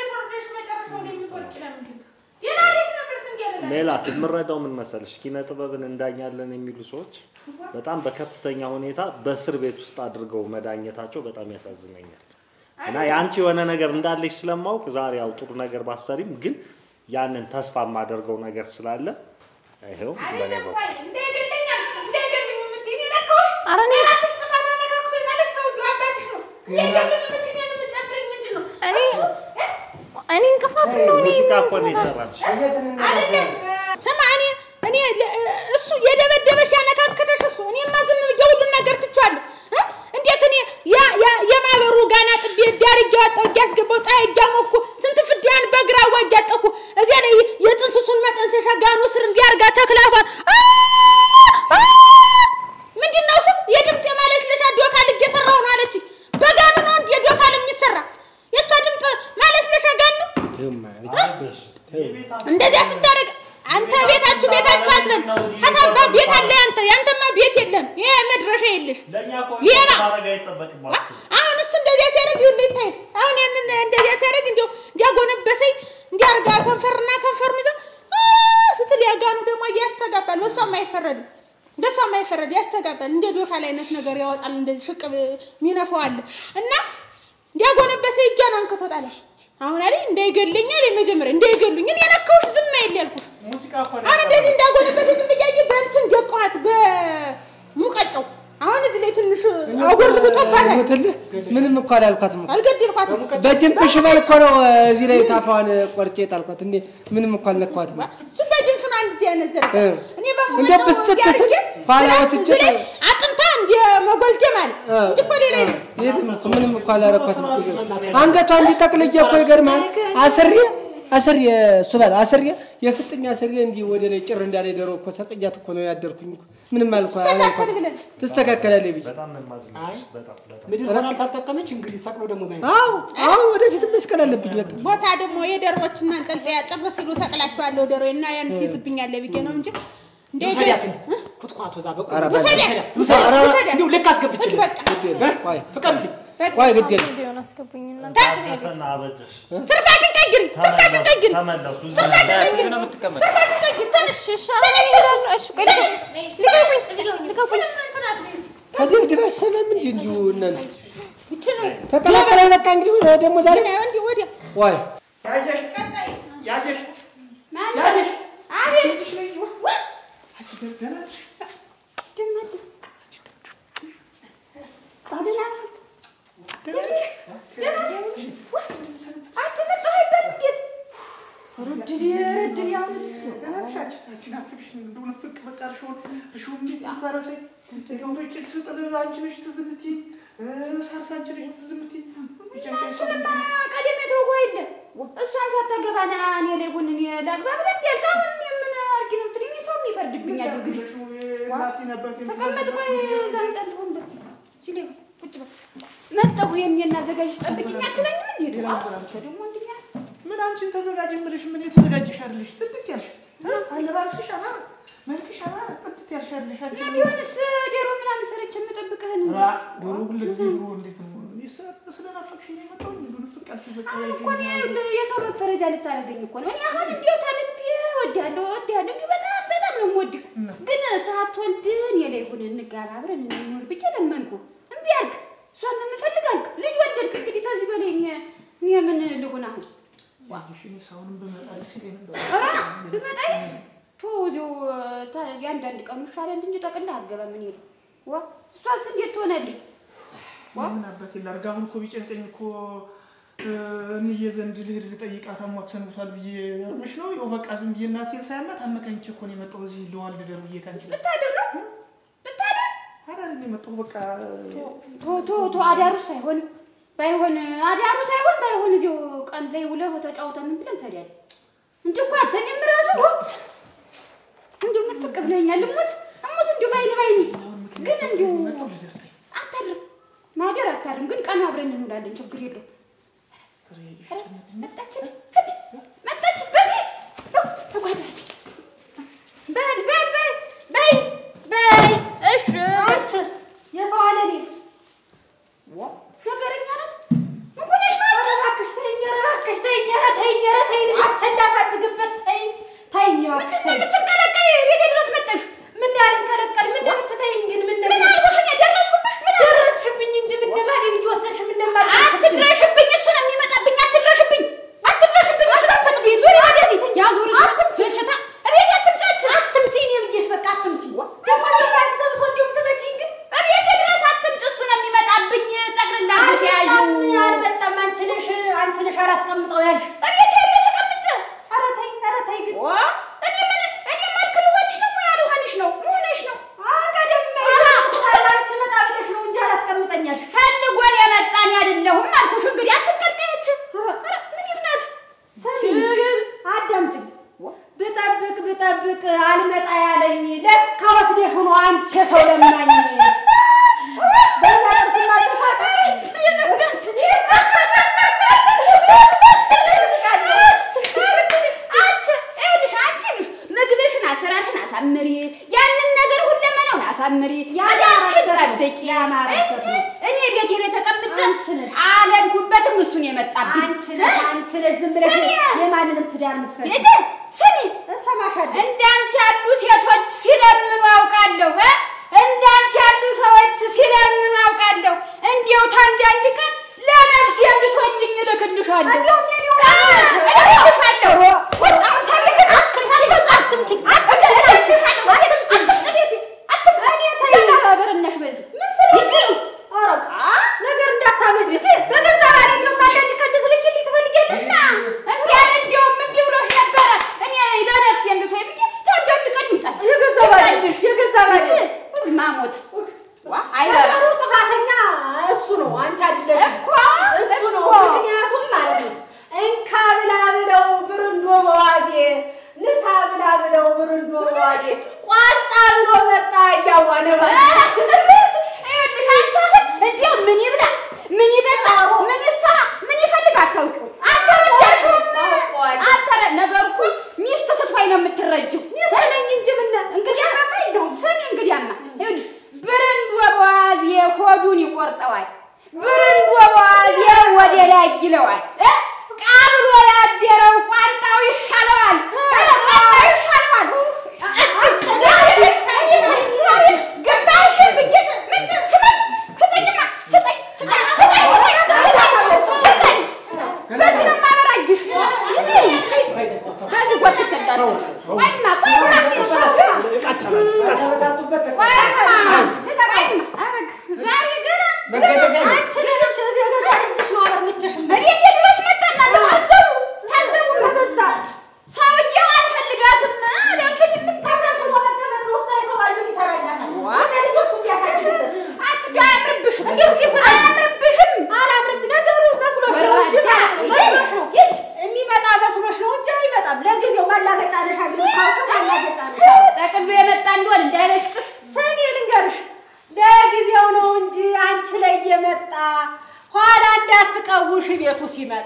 ሜላት የምረዳው ምን መሰልሽ፣ ኪነ ጥበብን እንዳኛለን የሚሉ ሰዎች በጣም በከፍተኛ ሁኔታ በእስር ቤት ውስጥ አድርገው መዳኘታቸው በጣም ያሳዝነኛል። እና የአንቺ የሆነ ነገር እንዳለች ስለማውቅ ዛሬ ያው ጥሩ ነገር ባሰሪም ግን ያንን ተስፋ የማደርገው ነገር ስላለ ይኸው በእኔ በኩል ኧረ እኔ እኔ እኔ እንቅፋት ነው እኔ ሙዚቃ እኮ ነው የሰራች። ስማ እኔ እኔ ለ- እሱ የደበደበሽ ያነካከተሽ እሱ እኔማ ዝም ብዬ ሁሉን ነገር ትቼዋለሁ እ? እንዴት እኔ ያ- ያ- የማህበሩ ጋና ጥቤ ዳር እያወጣሁ እያስገባሁ ፀሐይ እያሞኩ ስንት ፍዳያን በግራዋ እያጠኩ እዚያ ላይ የጥንስሱን መጠንሰሻ ጋኑ ስር እንዲያርጋ ተክላፏን አ! አ! ምንድን ነው እሱ የድምፅ የማለስለሻ ዶካል እየሰራሁ ነው አለችኝ። በጋኑ ነው እንዴ ዶካል የሚሰራ? የእሷ ድምፅ ማለስለሻ ጋን ነው። እንደዚያ ስታደርግ አንተ ቤታችሁ ቤታችሁ አትበል። ከታባ ቤት አለ ያንተ ያንተማ ቤት የለም። ይሄ መድረሻ የለሽ ሌባ። አሁን እሱ እንደዚያ ሲያደርግ ይኸውልህ ይታይ። አሁን ያንን እንደዚያ ሲያደርግ እንዲያው እንዲያጎነበሰኝ እንዲያርጋ ከንፈርና ከንፈሩን ይዘው አ ስትል ያጋኑ ደግሞ ያስተጋባል። በሷም አይፈረድም። እንደሷም አይፈረድ ያስተጋባል። እንደ ዶካል አይነት ነገር ያወጣል። እንደዚህ ሽቅብ ሚነፋው አለ እና እንዲያጎነበሰኝ እጇን አንክቶ ጣለች። አሁን አይደል እንዳይገለኛል የመጀመሪያ እንዳይገሉኝ እኔ የነካሁሽ ዝም አይል ያልኩሽ አሁን እንደዚህ እንዳጎነበሰ ዝም ብያየ በእንትን ደቋት በሙቀጫው አሁን እዚህ ላይ ትንሽ አጎርብጦባታል። ሞትልህ ምንም እኮ አላልኳትም እኮ። አልገደልኳትም። በጅንፍ ሽበል እኮ ነው እዚህ ላይ ታፋዋን ቆርጬ ጣልኳት። እንዴ ምንም እኮ አልነኳትም። እሱ በጅንፍ ነው አንድ ጊዜ ያነዘረው። እ። እኔ እንደ በሙቀጫው ብስጭት እንዲህ ስል አድርጌ ኋላ ብላ ወስጄ እዚህ ላይ ጣል- አጥንታ እንደ መጎልቴ ማለት እንጂ እኮ ሌላ የለም። የትም እኮ ምንም እኮ አላረኳትም እኮ። አንገቷ እንዲጠቅልዬ እኮ ይገርምሃል። አስሬ አስሬ እሱ በል አስሬ የፍጥኝ አስሬ እንዲህ ወደ ላይ ጭር እንዳለ ዶሮ እኮ ሰቅያት እኮ ነው ያደርኩኝ እኮ። ምንም አልኳ ተካከል አላልኳትም። ብለን ትስተካከላለች ብዬ በጣም ነው የማዝንሽ። በጣም በጣም ምድር ሆና አልታጠቀመች እንግዲህ ሰቅሎ ደግሞ ማየት አዎ አዎ ወደፊት መስቀል አለብኝ በቃ ቦታ ደግሞ የደሮች ማንጠልጠያ ጭር ሲሉ ሰቅላቸዋለሁ ዶሮ እና ያን ትይዝብኛለህ ብዬ ነው እንጂ ውሰዳት ኩትኳቶ እዛ በቆሎ ኧረ ውሰዳት በእናትህ። ውሰዳት ኧረ ውሰዳት እንዲሁ ልክ አስገብችልህ ግድ የለም። ቆይ ፍቀድልኝ ቆይ ግድ የለም። ቢሆን አስገቡኝና ታገሰና አበጀሽ ትርፋሽን ቀይሪ፣ ትርፋሽን ቀይሪ፣ ተመለሱ እዛ ትርፋሽን ቀይሪ፣ ነው የምትቀመጥ? ትርፋሽን ቀይሪ። ተነሽ፣ እሺ አሁን እሄዳለሁ። እሺ ቆይ ልቀቁኝ፣ ልቀቁኝ። ተደብድበህ አሰማም እንዲ እንዲሁ እናንተ ይችን ተቀላቀለ። በቃ እንግዲህ ደግሞ ዛሬ እንዲህ ወዲያ ዋይ ያጀሽ ያጀሽ ማን ያጀሽ አቤት አንቺ ደህና ነሽ? ደመደ አደና አትመጣሁ አይባል እንዴት ረድል ረድል ያውንስ ደህና ነሽ? አንቺ አንቺ ናፍቅሽኝ እንደው ንፍቅ በቃ እርሾውን እርሾውን እንዴት ታረሰኝ እንደው ጭድ ስጥል አንቺ ነሽ ትዝ የምትይኝ እ፣ ሳርስ አንቺ ነሽ ትዝ የምትይኝ ቢጨንቀኝ እኮ እሱንማ ቀደም የተወው የለ እሷን ሳታገባ ና እኔ ላይ ቡን እኔ ላግባ ብለህ እንዲ ያልክ አሁን እኔ ምን አድርጊ ነው የምትለኝ? ሰው የሚፈርድብኝ አድርግ እናቴን አባቴን ተቀመጥ። ቆይ ላምጣልህ ወንበር ሲሌ ቁጭ በል መጣሁ። የሚና አዘጋጅ ጠብቂኝ አትለኝም እንዴ? ደግሞ ወንድኛ ምን አንቺን ተዘጋጅ የምልሽ ምን የተዘጋጀሽ አይደለሽ? ጽድት ያልሽ እ? አለባበስሽ አማረ፣ መልክሽ አማረ፣ ጽድት ያልሽ አይደለሽ አንቺ? እና ቢሆንስ ዶሮ ምናምን ሰርቼ የምጠብቅህን አ፣ ዶሮ ሁሉ ጊዜ ዶሮ እንዴት ነው? እኔ ስለ- ስለናፈቅሽኝ ነው የመጣሁኝ። እንደው ንፍቅ አልሽኝ በቃ አሁን እኮ እኔ ያይኝ። እንደ የሰው መፈረጃ ልታደርገኝ እኮ ነው። እኔ አሁን እንዲያው ታልቤ እወድሃለሁ እወድሃለሁ እንዲሁ በጣም በጣም ነው የምወድህ። ግን ሳትወልድ እኔ ላይ ሁን እንጋባ አብረን እንኖር ብዬ ለመንኩህ። እምቢ አልክ። እሷን ነው የምፈልግ አልክ። ልጅ ወለድክ። እንግዲህ ከዚህ በላይ እኔ እኔ ምን ልሁን አሁን? እሺ፣ እኔ አሁንም ብመጣ ደስ ይለኝ ነበር። ኧረ ብመጣኝ ቶ እዚሁ ታ- የአንዳንድ ቀኑ ይሻላል እንጂ ጠቅልለህ አትገባም። እኔ ላይ ዋ እሷስ እንዴት ትሆናለች? ምን አባቴ ላድርግ? አሁን እኮ ቢጨንቀኝ እኮ እ፣ እንዬ ዘንድ ልሄድ ልጠይቃት አሟት ሰንብቷል ብዬ እርምሽ ነው። ይኸው በቃ ዝም ብዬ እናቴን ሳያማት አመካኝቼ እኮ ነው የመጣሁ እዚህ ልዋልድ ደር ብዬ ካንቺ ጋር ልታድር ነው ልታድር አዳር ነው የመጣሁ በቃ ቶ ቶ ቶ አዳሩስ አይሆንም ባይሆን አዳሩ ሳይሆን ባይሆን እዚሁ ቀን ላይ ውለህ ተጫውተህ ምን ብለን ታዲያ እንጂ እኮ አተኝም ራሱ እንዲሁ ምትቅ ብለኛል። እሙት እሙት እንዲሁ ባይኔ ባይኔ ግን እንዲሁ መጣሁ ልደር ተይ። አታድርም ማደር አታድርም። ግን ቀን አብረን እንውላለን። ችግር የለውም። ኧረ መጣች ሂድ፣ ሂድ፣ መጣች በዚህ ተጓዳች በል በል በል በይ በይ እሺ አንቺ የሰው አለኔ ነገረኛ ናት። ምን ሆነሽ ነው አንቺ? ኧረ እባክሽ ተይኝ፣ ኧረ እባክሽ ተይኝ፣ ኧረ ተይኝ፣ ኧረ ተይኝ፣ ልጆችን ላሳድግበት ተይኝ፣ ተይኝ እባክሽ ምንድን ነው ተይኝ። የምትንቀለቀይ? ቤቴ ድረስ መጣሽ። ምን ያልንቀለቀል ምን እንደምትተይኝ ግን ምን ምን አልኩሽ? እኔ ደረስኩብሽ? ምን አልኩሽ? ደረስሽብኝ እንጂ ምን ነባዴን እየወሰድሽ ምን ነባዴ አትድረሽብኝ። እሱ ነው የሚመጣብኝ። አትድረሽብኝ፣ አትድረሽብኝ። እሱ አትምጪ። ዙሪ ወደዚህ ያዙርሽ። በሽታ እቤት አትምጫች። አትምጪኝ እኔ ብዬሽ በቃ አትምጪኝ። ደግሞ እንዴት አንቺ ተብሶ እንዲሁ የምትመጪኝ ግን እቤቴ ድረስ አትምጪ። እሱ ነው የሚመጣብኝ። ጠቅልላ አድርገሽ ያዢው። አልመጣም አልመጣም። አንቺ ነሽ አንቺ ነሽ አላስቀምጠው ያልሽ። እቤቴ ሄጄ ተቀምጬ ኧረ ተይ ኧረ ተይ ግን ዋ እኔ ምን እኔ መልክ ልሆንሽ ነው ሙያ ልሆንሽ ነው መሆንሽ ነው አቀደም ኧረ! አንቺ መጣ ብለሽ ነው እንጂ አላስቀምጠኝ ያልሽ። ፈልጎን የመጣን አይደለሁም አልኩሽ። እንግዲህ አትቀልቀያች። ኧረ ምን ይዝናት ሰሚ አዳምጪኝ። ብጠብቅ ብጠብቅ አልመጣ ያለኝ ለካ ወስደሽ ሆኖ አንቺ ሰው ለማኝ በእኛ ጥርስ ማጠፋቀ አንቺ ይኸውልሽ፣ አንቺ ምግብሽን አሰራሽን አሳምሪ፣ ያንን ነገር ሁለመናውን አሳምሪ፣ ያማረበት አዳርሽን ነው፣ ጠብቂ ያማረበት እንጂ ነው። እኔ ቤቴ ላይ ተቀምጬ አንቺ ነሽ። አልሄድኩበትም። እሱን የመጣብኝ አንቺ ነሽ አንቺ ነሽ ዝም ብለሽ ስሚ! የማንንም ትዳር የምትፈልጊ ልጄ ስሚ፣ እሰማሻለሁ። እንዳንቺ ያሉ ሴቶች ሲለምኑ አውቃለሁ እ እንዳንቺ ያሉ ሰዎች ሲለምኑ አውቃለሁ። እንዲያው ታንዳንድ ቀን ለነፍሴ እንድትሆኝኝ እልክልሻለሁ እንደውም የኔ እ እልክልሻለሁ። ወጣሁን ከቤቴ አትምጪኝ፣ አትምጪኝ፣ እልክልሻለሁ። አትምጪኝ፣ ቤቴ አትምጪኝ። እኔ ተይ። ተባበረናሽ በዚህ ምን ስለሆነ ይቺ ነው? ኧረ ነገር እንዳታመጪ በገዛ ባሌ እንደውም አንዳንድ ቀን ልትልኪልኝ ትፈልጊያለሽ? እና እንዲህ ያለ እንዲያውም እንዲህ ብሎሽ ነበረ። እኔ ለነፍሴ እንድትሆኝ ብዬ ታንዳንድ ቀን ይምጣል። የገዛ ባሌ የገዛ ባሌ ማሞት ዋ አይረባ ነገሩ ጥፋተኛ እሱ ነው፣ አንቺ አይደለሽም። እኮ እሱ ነው። እኮ። ምክንያቱም ማለት ነው እንካ ብላ ብለው ብርንዶ በዋዜ ንሳ ብላ ብለው ብርንዶ ይለዋል። ብርንዶ በዋዜ ወደ ላይ ይለዋል። እ? ቃብሎ ያደረው ቋንጣው ይሻለዋል። ቋንጣው ይሻለዋል። ግንባርሽን ብዬሽ ምን ክበል ስጠኝማ ስጠኝ ስጠኝ ስጠኝ ስጠኝ በዚህ ነው የማበራይሽ። በዚህ ጎትቼ እንዳትወጪ። ቆይማ ቆይማ አንቺ ልጅ ገዛ ልጅሽ ነው አበርምቼሽ እቤቴ ድረስ መጣና ታዘቡ ታዘቡ ሰውዬው አልፈልጋትም አለ እንግዲህ ምን ተሰብስቦ መቀመጥ ነው። እሷ የሰው ባል ምን ይሰራላታል? ዋ! ወደ ልጆቹ ቢያሳድግበት አትጋ አያምርብሽም እንዲሁ እስኪ ፍረጂ። አያምርብሽም አላምርም ነገሩ መስሎሽ ነው እንጂ ማለት ነው። መስሎሽ ነው የሚመጣ መስሎሽ ነው እንጂ አይመጣም። ለጊዜው ማላገጫ ነሽ አንቺ የምታውቂው ማላገጫ ነሽ። ጠቅሎ የመጣ እንደሆን እንዳይበሽቅሽ ስሚ ልንገርሽ፣ ለጊዜው ነው እንጂ አንቺ ላይ የመጣ ኋላ እንዳትቀውሽ ቤቱ ሲመጣ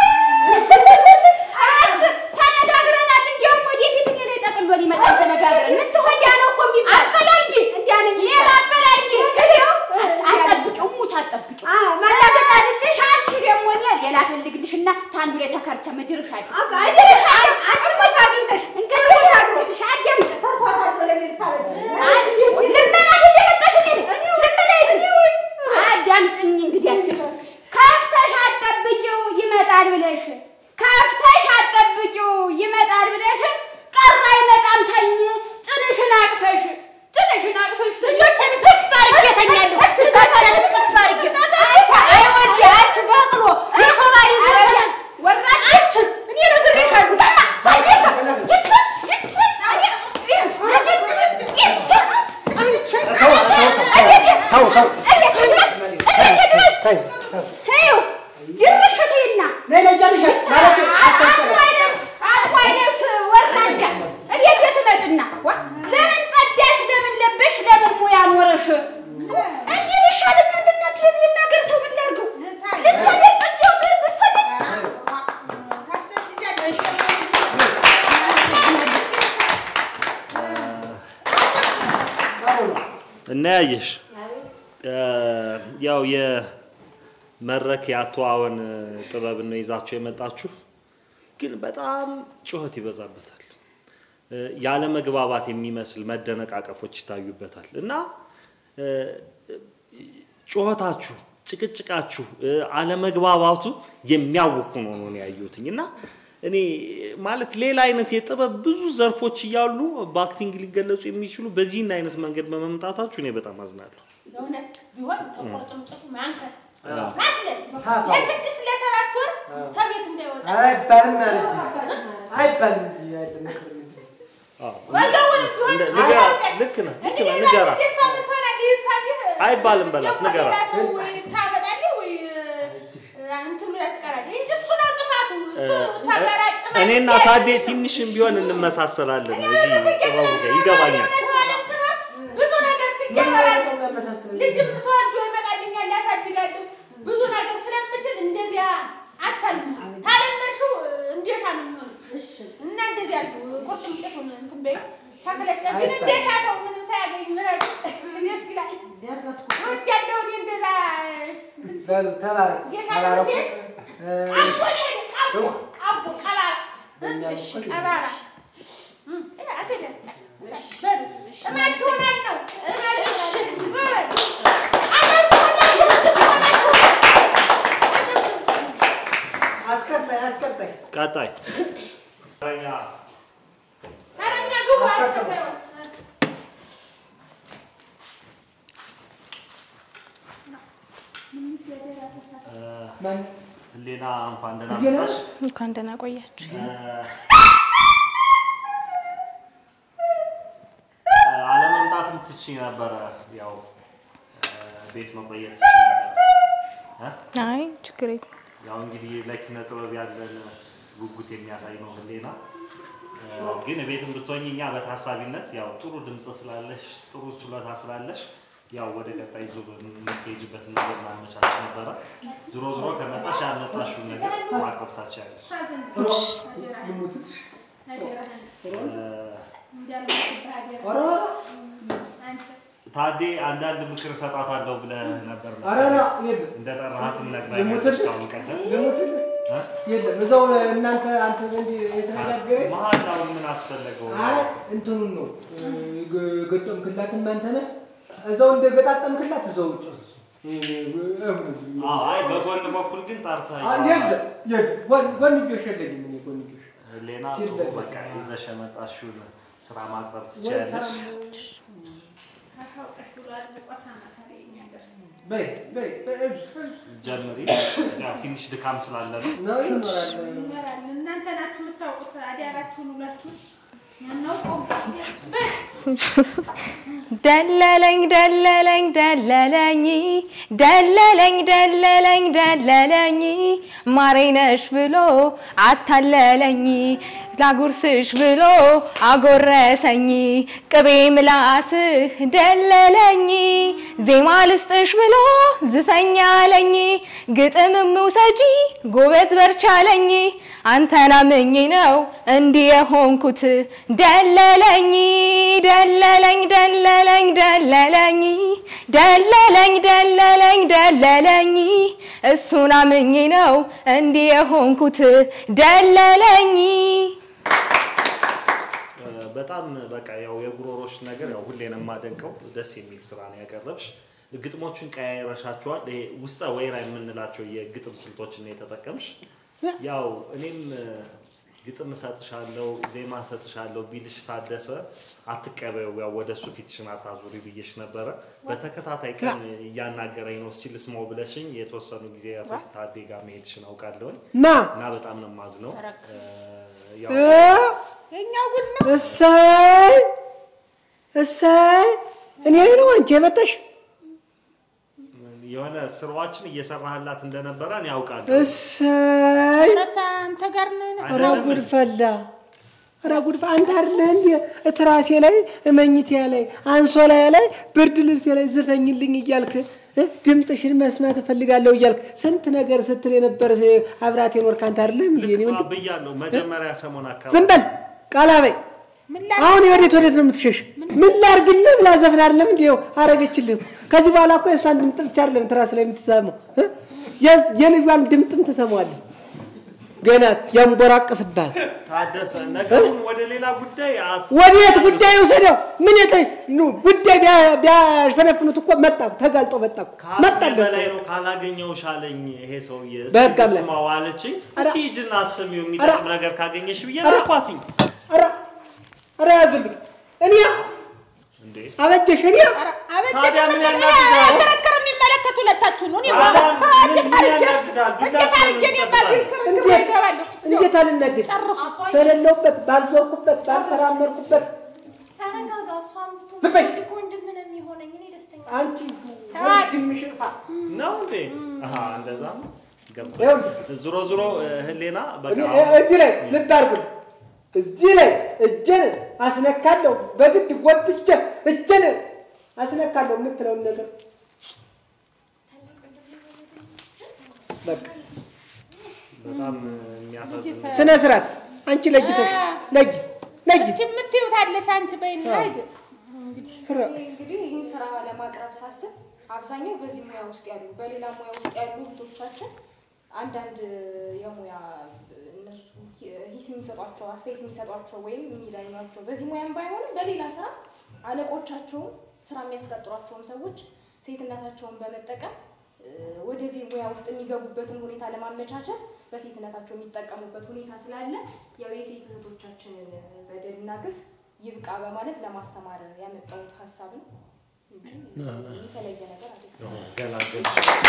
አንቺ ተነጋግረናል እንዲያውም ወደፊት እኔ ላይ ጠቅሎ ሊመጣ ተነጋግረን ምን ትሆኛ እንዲያ ነው እኮ የሚባል አፈላልጊ እንዲያ ነው ሌላ የሚባል አፈላልጊ ለጊዜው አጠብቂው ሙች አጠብቂው አ ማላገጫ አይደለሽ አንቺ ደግሞ እኔ ሌላ ፈልግልሽና ታንዱ ላይ ተከርቸ ምድርሽ አለ አባ አይደለሽ አንቺ ሞት አግኝተሽ እንግዲህ ይኸውልሽ አዳምጪ ተርፏታል ብለሽ ልታረጂ ልመና እየመጣሽ እኔ ነኝ። ልመና ሂጂ። አዳምጪኝ እንግዲህ አስብ ከፍተሽ አጠብቂው ይመጣል ብለሽ ከፍተሽ አጠብቂው ይመጣል ብለሽ ቀረ አይመጣም ተኝ ጭንሽን አቅፈሽ ጭንሽን አቅፈሽ ልጆችን እቅፍ አድርጌ እተኛለሁ። ልጆችን እቅፍ አድርጌ አንቺ አይወድ አንቺ በቅሎ የሰው ባል ይዘሽ ተኛ- ወራች አንቺ እኔ ነግሬሻለሁ። ተው ተው ነይ ነይ ጨርሻት ማለት እናያየሽ ያው የመድረክ የአተዋወን ጥበብን ነው ይዛችሁ የመጣችሁ፣ ግን በጣም ጩኸት ይበዛበታል። ያለ መግባባት የሚመስል መደነቃቀፎች ይታዩበታል እና እ፣ ጩኸታችሁ፣ ጭቅጭቃችሁ፣ እ፣ አለመግባባቱ የሚያውኩ ነው ነው እኔ ያየሁትኝ እና እኔ ማለት ሌላ አይነት የጥበብ ብዙ ዘርፎች እያሉ በአክቲንግ ሊገለጹ የሚችሉ በዚህን አይነት መንገድ በመምጣታችሁ እኔ በጣም አዝናለሁ። ለእውነት ቢሆን ተቆርጥምጭቱ ማንከት አዎ። ማስለን ለስድስት ለሰባት ወር ከቤት እንዳይወጣ አይባልም ማለት አይባልም እንጂ አይደለም። አዎ። ወገቡንስ ቢሆን እንደ- ንገራ- አላውቅም። ልክ ነህ፣ ልክ እንግዲህ ነህ፣ ሌላ ንገራት። ጊዜ እስከምትሆን አዲስ ሳትህ አይባልም በላት፣ ደግሞ ንገራት። ሌላ ሰው ታመጣለህ ወይ እንትን ብለህ ትቀራለህ እንጂ እሱ ነው ጥፋቱ። እሱ ተገራጭ እኔና ታዴ ትንሽም ቢሆን እንመሳሰላለን። እዚህ ጥበቡ ጋር ይገባኛል። ብዙ ነገር ትገበራለህ። ልጅም ተወልዶ ይመጣልኛል ያሳድጋለሁ። ብዙ ነገር ስለምችል እንደዚያ አታልሙ። ታለመድሽው እንደሻ ነው የሚሆነው እና እንደዚያ ቁርጥምጭቱን እንትን በይው ተክለሽ ግን እንደሻ ተው ምንም ሳያገኝ ምረጥ ደስ ይላል። እወዳለሁ እኔ እንደዛ እንትን በሉ ተባረክ የሻ ተባረኩ። ሴት እ፣ ቃቦ ነው ይሄ ቃቦ ቃቦ ቀባራ በእኛም እሺ እኮ ቀባራ እም፣ እ፣ አፌ ደስታ በሉ እማችሁናል ነው እማችሁናል በሉ አስቀጣይ አስቀጣይ ቀጣይ ተረኛ ተረኛ ግቡ አስቀጥሉ። እ፣ ማን ህሊና እንኳን ደህና እዚህ ነሽ? መጣሽ። እንኳን ደህና ቆያችሁ። እ፣ አለመምጣትም ትችይ ነበረ። ያው እ፣ ቤት መቆየት ትችይ ነበረ። እ? አይ ችግር የለም። ያው እንግዲህ ለኪነ ጥበብ ያለን ጉጉት የሚያሳይ ነው ህሌና። እ፣ ግን ቤትም ብትሆኝ እኛ በታሳቢነት ያው ጥሩ ድምፅ ስላለሽ ጥሩ ችሎታ ስላለሽ ያው ወደ ቀጣይ ዙር የምትሄጂበትን ነገር ማመቻች ነበረ። ዞሮ ዞሮ ከመጣሽ ያመጣሽውን ነገር ማቀብ ታችያለሽ። ልሙትሽ እ፣ ኧረ ታዴ አንዳንድ ምክር እሰጣታለሁ ብለህ ነበር ኧረ ኧረ የለም እንደጠራሃትም ነግራኛለች ልሙትልህ ካሁን ቀደም ልሙትልህ እ? የለም እዛው እናንተ አንተ ዘንድ የተነጋገረ መሀላውን ምን አስፈለገው? አይ እንትኑን ነው የገጠምክላትም አንተ ነህ። እዛው እንደገጣጠምክላት እዛው ውጭ አዎ፣ አይ በጎን በኩል ግን ጠርተህ የለም የለም ጎን- ጎንዮሽ የለኝም እኔ ጎንዮሽ ሌላ ፊት ጥሩ ለፊት በቃ ይዘሽ የመጣሽውን ስራ ማቅረብ ወይ ትችያለሽ። ታም- አታውቀሽ ብሎ አጥብቆ ሳማታ ላይ የሚያደርስ በይ በይ በይ እብስ፣ እብስ። ጀምሪ። ያው ትንሽ ድካም ስላለ ነው። ነው ይኖራል ይመራል። እናንተ ናችሁ የምታውቁት አዳራችሁን ውላችሁን ያናውቀው ደለለኝ ደለለኝ ደለለኝ ደለለኝ ደለለኝ ደለለኝ ማሬ ነሽ ብሎ አታለለኝ ላጉርስሽ ብሎ አጎረሰኝ ቅቤ ምላስህ ደለለኝ ዜማ ልስጥሽ ብሎ ዝፈኛ አለኝ ግጥምም ውሰጂ ጎበዝ በርቻለኝ አንተን አምኜ ነው እንዲህ የሆንኩት ደለለኝ ደለለኝ ደለለኝ ደለለኝ ደለለኝ ደለለኝ ደለለኝ እሱን አምኜ ነው እንዲህ የሆንኩት ደለለኝ እ፣ በጣም በቃ ያው የጉሮሮሽ ነገር ያው ሁሌ ነው የማደንቀው። ደስ የሚል ስራ ነው ያቀረብሽ። ግጥሞቹን ቀያይረሻቸዋል። ይሄ ውስጠ ወይራ የምንላቸው የግጥም ስልቶችን ነው የተጠቀምሽ። ያው እኔም እ፣ ግጥም እሰጥሻለሁ፣ ዜማ እሰጥሻለሁ ቢልሽ ታደሰ አትቀበዩ፣ ያው ወደ እሱ ፊትሽን አታዙሪ ብዬሽ ነበረ። በተከታታይ ቀን እያናገረኝ ነው እስኪ ልስማው ብለሽኝ የተወሰኑ ጊዜ አቶ ታዴ ጋር መሄድሽን አውቃለሁኝ ማ እና በጣም ነው የማዝነው። እ፣ ያው እ? የኛው ጉድ ነው። እሰይ እሰይ እኔ ነው አንቺ የመጣሽ የሆነ ስራዎችን እየሰራህላት እንደነበረ እኔ ያውቃለሁ። እሰይ ረታ አንተ ጋር ነን። ኧረ ጉድ ፈላ ኧረ ጉድ ፈላ አንተ አይደለህ እንዴ እትራሴ ላይ እመኝቴ ላይ አንሶላዬ ላይ ብርድ ልብሴ ላይ ዝፈኝልኝ እያልክ እ? ድምፅሽን መስማት እፈልጋለሁ እያልክ ስንት ነገር ስትል የነበር አብራት የኖርክ አንተ አይደለም እንዴ እኔ ምንድን ብያለሁ መጀመሪያ ሰሞን አካባቢ ዝም በል ቃላ በይ ምን ላ አሁን ወዴት ወዴት ነው የምትሸሽ? ምን ላርግልህ ብላ ዘፍን አይደለም እንዴ አረገችልህ። ከዚህ በኋላ እኮ የእሷን ድምፅ ብቻ አይደለም ትራስ ላይ የምትሰማው እ? የ- የልጇን ድምፅም ትሰማዋለህ። ገና ያንቦራቅስብሃል። ታደሰ ነገሩን ወደ ሌላ ጉዳይ አት- ወዴት ጉዳይ ውሰደው? ምን የተ ኑ ጉዳይ ቢያ- ቢያሸነፍኑት እኮ መጣ ተጋልጦ መጣ እኮ ከአቅሜ መጣልህ በላይ እኮ። ነው ካላገኘሁሽ አለኝ ይሄ ሰውዬ። በህግ እስኪ አምላክ። ስማው አለችኝ። ኧረ- እስኪ ሂጂና አስሚው የሚጠቅም ነገር ካገኘሽ ብዬ ኧረ- ላኳትኝ። ኧረ ኧረ ያዝልኝ እኔ እንዴ አበጀሽ እኔ ታዲያ ምን ያናድዳል? ክርክር የሚመለከት ሁለታችሁ ነው። እኔ ታዲያ ባ- ምን- እንዴት ምን አድርጌ- ያናድዳል? ዱላ እንዴት አድርጌ እኔ በዚህ ክርክር እንዴት እገባለሁ? እንዴት አልናደድ በሌለውበት ባልዞርኩበት ባልተራመድኩበት ተረጋጋ። እሷም ብትሆን ዝም በይ። እኮ ወንድም ነው የሚሆነኝ። እኔ ደስተኛ አንቺ ተዋት። ወንድምሽ እንኳ ነው እንዴ? አሃ እንደዛ ነው። ገብቶ ይኸውልህ። ዞሮ ዞሮ እ፣ ህሌና በቃ እኔ- አሁን- እዚህ ላይ ልብ አድርጉልኝ። እዚህ ላይ እጄን አስነካለሁ፣ በግድ ጎትቼ እጄን አስነካለሁ የምትለውን ነገር በቃ በጣም የሚያሳዝን ነው። ስነ ስርዓት አንቺ ለጅተሽ ለጅ ለጅ እስኪ የምትይው ታለሽ አንቺ በይና ሂድ። ኧረ፣ እንግዲህ ይህን ስራ ለማቅረብ ሳስብ አብዛኛው በዚህ ሙያ ውስጥ ያሉ በሌላ ሙያ ውስጥ ያሉ እህቶቻችን አንዳንድ የሙያ እነሱ ሂስ የሚሰጧቸው አስተያየት የሚሰጧቸው ወይም የሚዳኟቸው በዚህ ሙያም ባይሆንም በሌላ ስራ አለቆቻቸውም ስራ የሚያስቀጥሯቸውም ሰዎች ሴትነታቸውን በመጠቀም እ፣ ወደዚህ ሙያ ውስጥ የሚገቡበትን ሁኔታ ለማመቻቸት በሴትነታቸው የሚጠቀሙበት ሁኔታ ስላለ ያው የሴት እህቶቻችንን በደልና ግፍ ይብቃ በማለት ለማስተማር ያመጣሁት ሀሳብ ነው እንጂ የተለየ ነገር አይደለም። ገላገልሽ።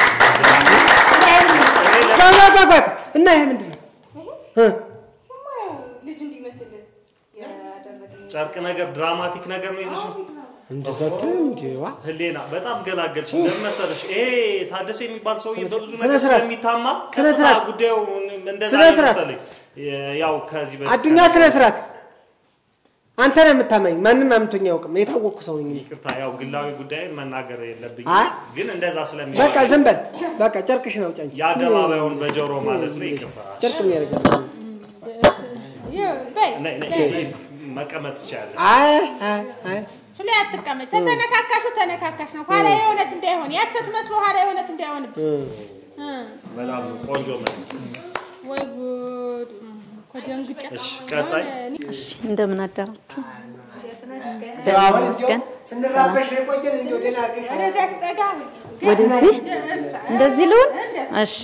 ቆይ፣ ቆይ፣ ቆይ፣ ቆይ። እና ይሄ ምንድን ነው እ? የሙያው ልጅ እንዲመስል ያደረግን ጨርቅ ነገር ድራማቲክ ነገር ነው ይዘሽ እንደዛ አትይም እንዴ? ዋ ህሌና በጣም ገላገልሽ። ለምን መሰለሽ ይሄ ታደሰ የሚባል ሰውዬ በብዙ ስነ ነገር ስርዓት። ስለሚታማ ስነ ቀጥታ ስርዓት። ጉዳዩ እንደዛ ስነ ነው ስርዓት። መሰለኝ። ያው ከዚህ በፊት አዱኛ ስነ ስርዓት አንተ ነህ የምታመኝ። ማንም አምቶኝ አያውቅም። የታወቅኩ ሰው ነኝ እኔ። ይቅርታ፣ ያው ግላዊ ጉዳይን መናገር የለብኝም አይ። ግን እንደዛ ስለሚ በቃ ዝም በል በቃ ጨርቅሽ ነው ጫንቺ የአደባባዩን በጆሮ ማለት ነው። ይቅርታ ጨርቅ ምን ያደርጋል? ይኸው በይ ነይ፣ ነይ፣ እዚህ መቀመጥ ትችላለሽ። አይ አይ አይ እሱ ላይ አትቀመጭ። ተተነካካሹ ተነካካሽ ነው። ኋላ የእውነት እንዳይሆን ያሰት መስሎ ኋላ የእውነት እንዳይሆንብሽ። እ። በጣም ቆንጆ መልክ። ወይ ጉድ እኮ ደንግጬ። እሺ ቀጣይ እሺ እንደምን አደራችሁ? አሁን ይመስገን። እንዲያው ስንራበሽ የቆየን እንዲያው ደህና አድርገሽ ወደዚያች ጠጋ በይ። ወደዚህ እንደዚህ ልሁን? እሺ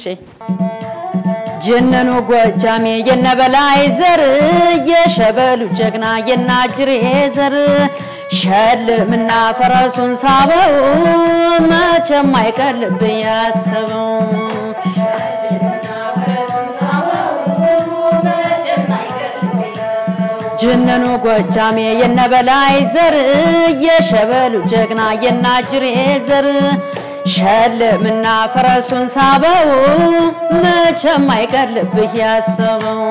ጀነኑ ጎጃሜ የነበላይ ዘር የሸበሉ ጀግና የናጅሬ ዘር ሸልምና ፈረሱን ሳበው መቼም አይቀልብ ያሰበው ጀነኑ ጎጃሜ የነበላይ ዘር የሸበሉ ጀግና የናጅሬ ዘር ሸልምና ፈረሱን ሳበው መቼም አይቀልብህ ያሰበው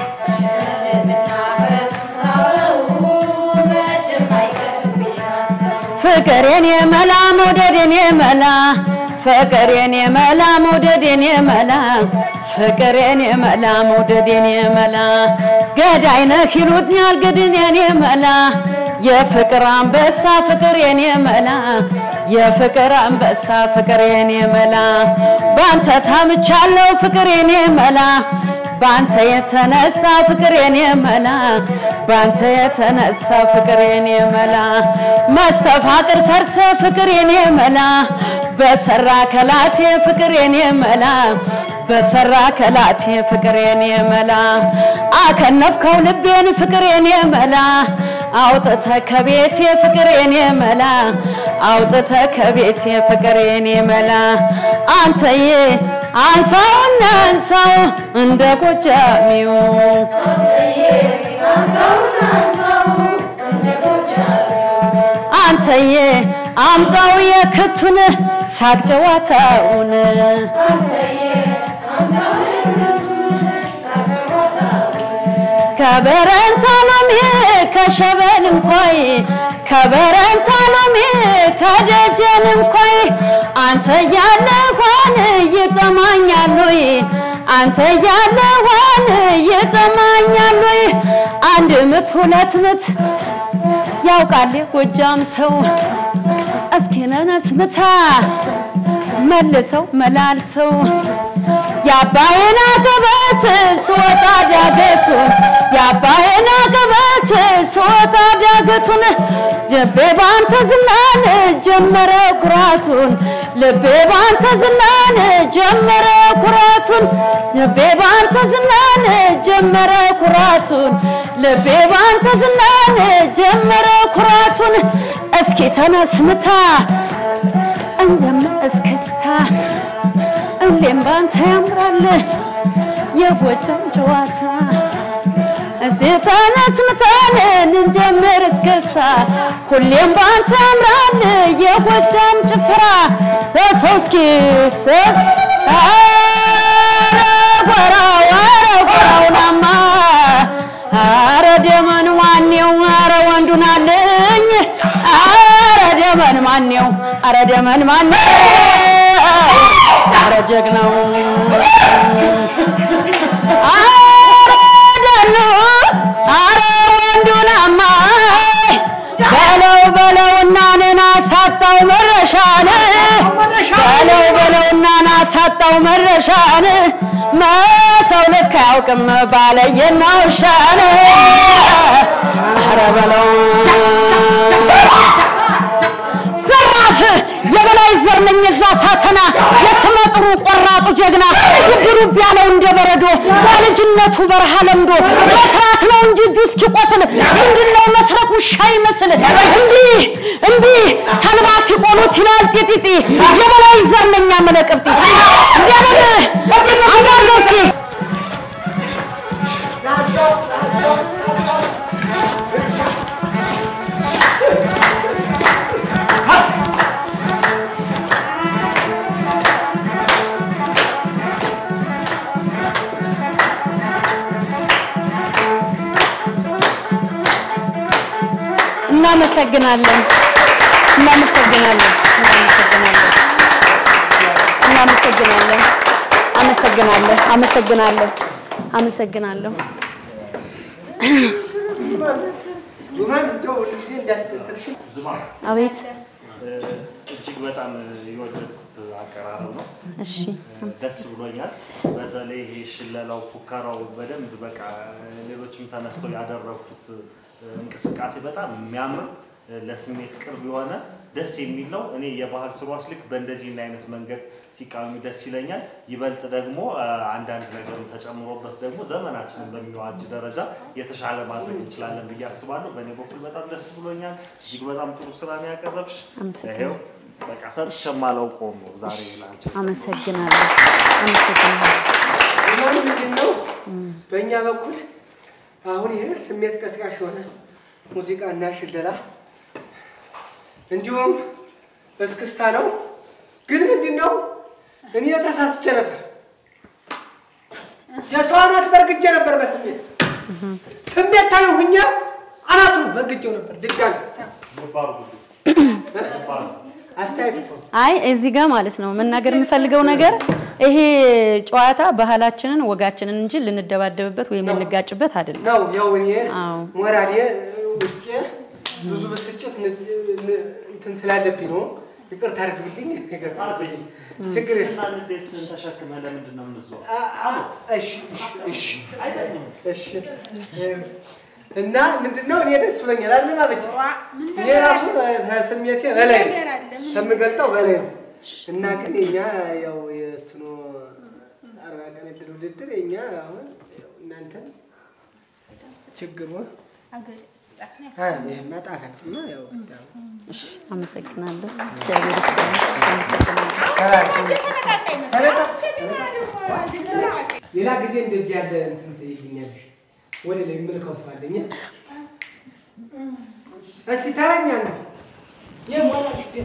ፍቅሬን የመላ መውደዴን የመላ ፍቅሬን የመላ መውደዴን የመላ ፍቅሬን የመላ መውደዴን የመላ ገዳይ ነህ ይሉኛል ግድኔን የመላ የፍቅር አንበሳ ፍቅሬን የመላ የፍቅር አንበሳ ፍቅሬን የመላ ባንተ ታምቻለሁ ፍቅሬን የመላ ባንተ የተነሳ ፍቅሬን የመላ ባንተ የተነሳ ፍቅሬን የመላ መስተፋቅር ሰርተ ፍቅሬን የመላ በሰራ ከላቴ ፍቅሬን የመላ በሰራ ከላቴ ፍቅሬን የመላ አከነፍከው ልቤን ፍቅሬን የመላ አውጥተ ከቤቴ ፍቅሬን የመላ አውጥተ ከቤቴ ፍቅሬን የመላ አንተዬ አንሳውና አንሳው እንደ ጎጃሚው አንተዬ አምጣው የክቱን ሳቅ ጨዋታውን ከበረንታ ሎሚ ከሸበል እንኳይ ከበረንታ ሎሚ ከደጀን እንኳይ አንተ ያለ ሆን ይጠማኛል ወይ አንተ ያለ ሆን ይጠማኛል ወይ አንድ ምት ሁለት ምት ያውቃል የጎጃም ሰው እስኪ ነነስ ምታ መልሰው መላልሰው የአባይን አቀበት ስወጣ ዳገቱን የአባይን አቀበት ስወጣ ዳገቱን ልቤ ባንተ ዝናን ጀመረ ኩራቱን ልቤ ባንተ ዝናን ጀመረ ኩራቱን ልቤ ባንተ ዝናን ጀመረ ኩራቱን ልቤ ባንተ ዝናን ጀመረ ኩራቱን እስኪ ተነስምታ እንጀምር እስክስታ ሁሌም ባንተ ያምራል የጎጃም ጨዋታ እስቲ ተነስ ምታን እንጀምር እስክስታ ሁሌም ባንተ ያምራል የጎጃም ጭፈራ ተተው እስኪ ስስ ኧረ ጎራው ኧረ ጎራውናማ ኧረ ደመን ማኔው ኧረ ወንዱን አለኝ ኧረ ደመን ማኔው ኧረ ደመን ማኔው ኧረ ጀግናው ኧረ ደኑ ኧረ ወንዱናማ በለው በለውና ነና ሳጣው መረሻን በለው በለውና ና ሳጣው መረሻን መሰው ልክ አያውቅም ባለየና ውሻን ኧረ በለው ዘራፍ የበላይ ዘር ነኝ እዛ ሳተና የስመ ጥሩ ቆራጡ ጀግና ልብ ልብ ያለው እንደ በረዶ በልጅነቱ በረሃ ለምዶ መስራት ነው እንጂ እጁ እስኪቆስል ምንድነው መስረቅ ውሻ ይመስል እምቢ እምቢ ተልባ ሲቆሉት ይላል ጢጢጢ የበላይ ዘር ነኝ አመለቅብጢ እንዲያበል አንዳንዶ እስኪ እናመሰግናለን እናመሰግናለን እናመሰግናለን እናመሰግናለን አመሰግናለሁ አመሰግናለሁ አመሰግናለሁ ዙማን እንደው ሁልጊዜ እንዳስደሰትሽ ዝማ አቤት እ፣ እጅግ በጣም የወደድኩት አቀራረብ ነው። እሺ ደስ ብሎኛል። በተለይ ይሄ ሽለላው፣ ፉከራው በደንብ በቃ ሌሎችም ተነስተው ያደረኩት እንቅስቃሴ በጣም የሚያምር ለስሜት ቅርብ የሆነ ደስ የሚል ነው። እኔ የባህል ስራዎች ልክ በእንደዚህ አይነት መንገድ ሲቃኙ ደስ ይለኛል። ይበልጥ ደግሞ አ፣ አንዳንድ ነገርም ተጨምሮበት ደግሞ ዘመናችንን በሚዋጅ ደረጃ የተሻለ ማድረግ እንችላለን ብዬ አስባለሁ። በእኔ በኩል በጣም ደስ ብሎኛል። እጅግ በጣም ጥሩ ስራ ነው ያቀረብሽ። አመሰግናለሁ። ይኸው በቃ ሰጥቼ የማላውቀውም ነው ዛሬ ላንቺ አመሰግናለሁ። አመሰግናለሁ። ዙማን ምንድን ነው በእኛ በኩል አሁን ይሄ ስሜት ቀስቃሽ የሆነ ሙዚቃና ሽለላ እንዲሁም እስክስታ ነው። ግን ምንድን ነው እኔ ተሳስቼ ነበር። የሰው አናት በርግጄ ነበር በስሜት ስሜት ታየው ሁኛ አናቱን በርግጄው ነበር ድጋሚ ገባሩ ገባሩ አስተያየት እኮ ነው። አይ እዚህ ጋር ማለት ነው መናገር የምፈልገው ነገር ይሄ ጨዋታ ባህላችንን ወጋችንን እንጂ ልንደባደብበት ወይም ልንጋጭበት አይደለም። ነው ያው እኔ አዎ። ሞራሌ ውስጤ ብዙ ብስጭት ን- ን- እንትን ስላለብኝ ነው። ይቅርታ አድርግልኝ። ይቅርታ አድርግልኝ። ችግር የለም። እና እንዴት ተሸክመ ለምንድን ነው የምንዞረው? አ- አ- እሺ እሺ እሺ እሺ እና ምንድን ነው እኔ ደስ ብሎኛል። አለ ማበጀ እኔ ራሱ ከስሜቴ በላይ ነው ከምገልጠው በላይ ነው። እና ግን የኛ ያው የእሱኑ አርባ ቀን እድል ውድድር የኛ አሁን ያው እናንተን ችግሩ አይ ይሄማ ጣፋጭማ ያው ያው እሺ፣ አመሰግናለሁ። እግዚአብሔር ይስጥልኝ። አመሰግናለሁ። ሌላ ጊዜ እንደዚህ ያለ እንትን ትይኛለሽ። ወደ ላይ ምልከው ሰው አለኝ። እስቲ ተረኛ ነው የሞላሽ ደስ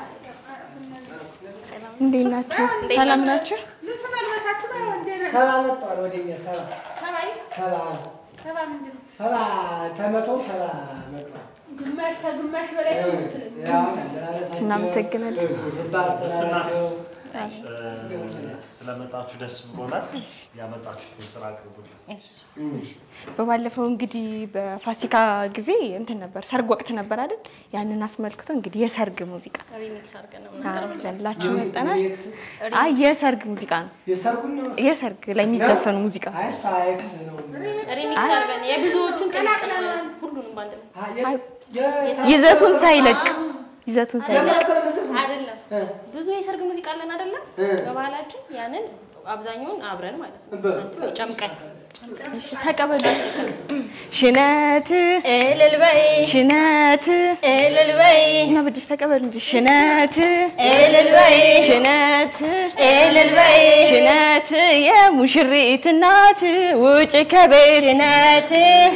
እንዴት ናችሁ? ሰላም ናችሁ? ልብስ መልበሳችሁ ነው እንዴ? ሰባ መጥተዋል ወደኛ ሰባ ሰባይ ሰባ ሰባ ምንድን ነው? ሰባ ተመቶ ሰባ መጥተዋል። ግማሽ ከግማሽ በላይ ነው የምትለኝ። ያው አለባበሳቸው፣ እናመሰግናለን። ርባ አሰራራቸው፣ ስለመጣችሁ ደስ ብሎናል። ያመጣችሁትን ስራ አቅርቡልን። በባለፈው እንግዲህ በፋሲካ ጊዜ እንትን ነበር ሰርግ ወቅት ነበር አይደል? ያንን አስመልክቶ እንግዲህ የሰርግ ሙዚቃ ሪሚክስ አድርገን ነው አዎ፣ ይዘንላችሁ መጠናል። ኤክስ አይ የሰርግ ሙዚቃ ነው። የሰርጉን ነው የሰርግ ላይ የሚዘፈኑ ሙዚቃ አይ ፋይክስ ነው ሪሚክስ አድርገን የብዙዎቹን ቀላቅለን ሁሉንም ባንድ ላይ የ- አይ፣ የሰርጉ- ይዘቱን ሳይለቅ ይዘቱን ሳይለቅ ለማለት መሰለኝ። አይደለም እ፣ ብዙ የሰርግ ሙዚቃ አለን አይደለም እ። በባህላችን ያንን አብዛኛውን አብረን ማለት ነው በ- አንድ ላይ ጨምቀን እሺ፣ ተቀበሉ። ሽነት እልል በይ ሽነት እልል በይ እና ብድሽ ተቀበሉ እንጂ ሽነት እልል በይ ሽነት እልል በይ ሽነት የሙሽሪት እናት ውጭ ከቤት ሽነት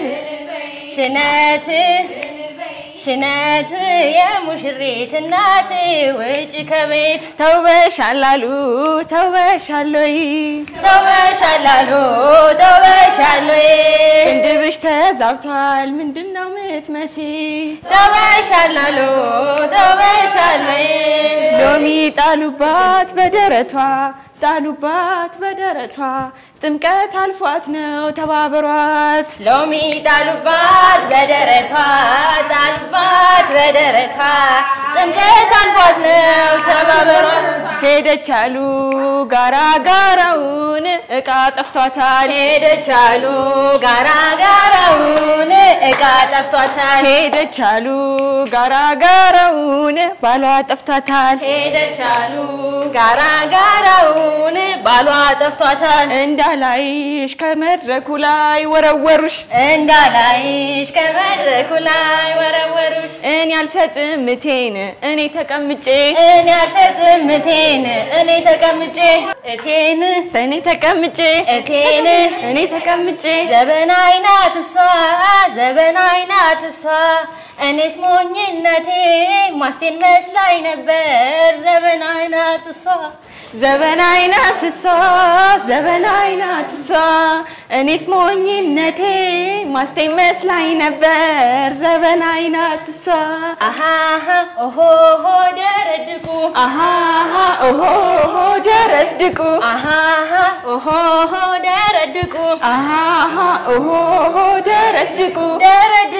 ሽነት ሽነት የሙሽሪት እናት ውጭ ከቤት ተውበሻል አሉ ተውበሻል ወይ ተውበሻል አሉ ተውበሻል ወይ ቅንድብሽ ተዛብቷል ምንድን ነው ምትመሲ ተውበሻል አሉ ተውበሻል ወይ ሎሚ ጣሉባት በደረቷ ጣሉባት በደረቷ ጥምቀት አልፏት ነው ተባበሯት ሎሚ ጣሉባት በደረቷ ጣሉባት በደረቷ ጥምቀት አልፏት ነው ተባበሯት ሄደች አሉ ጋራ ጋራውን እቃ ጠፍቷታል ሄደች አሉ ጋራ ጋራውን እቃ ጠፍቷታል ሄደች አሉ ጋራ ጋራውን ባሏ ጠፍቷታል ሄደች አሉ ጋራ ጋራውን ባሏ ጠፍቷታል እንዳላይሽ ከመድረኩ ላይ ወረወሩሽ እንዳላይሽ ከመድረኩ ላይ ወረወሩሽ እኔ አልሰጥም እቴን እኔ ተቀምጬ እኔ አልሰጥም እቴን እኔ ተቀምጬ እቴን እኔ ተቀምጬ እቴን እኔ ተቀምጬ ዘበናይ ናት እሷ ዘበናይ ናት እሷ እኔስ ሞኝነቴ ማስቴን መስላኝ ነበር ዘበናይ ናት እሷ ዘበናይ ናት እሷ ዘበናይ ናት እሷ እኔስ ሞኝነቴ ማስቴ መስላኝ ነበር ዘበናይ ናት እሷ አሃሃ ኦሆሆ ደረድቁ አሃሃ ኦሆሆ ደረድቁ አሃሃ ኦሆሆ ደረድቁ አሃሃ ኦሆሆ ደረድቁ ደረድቁ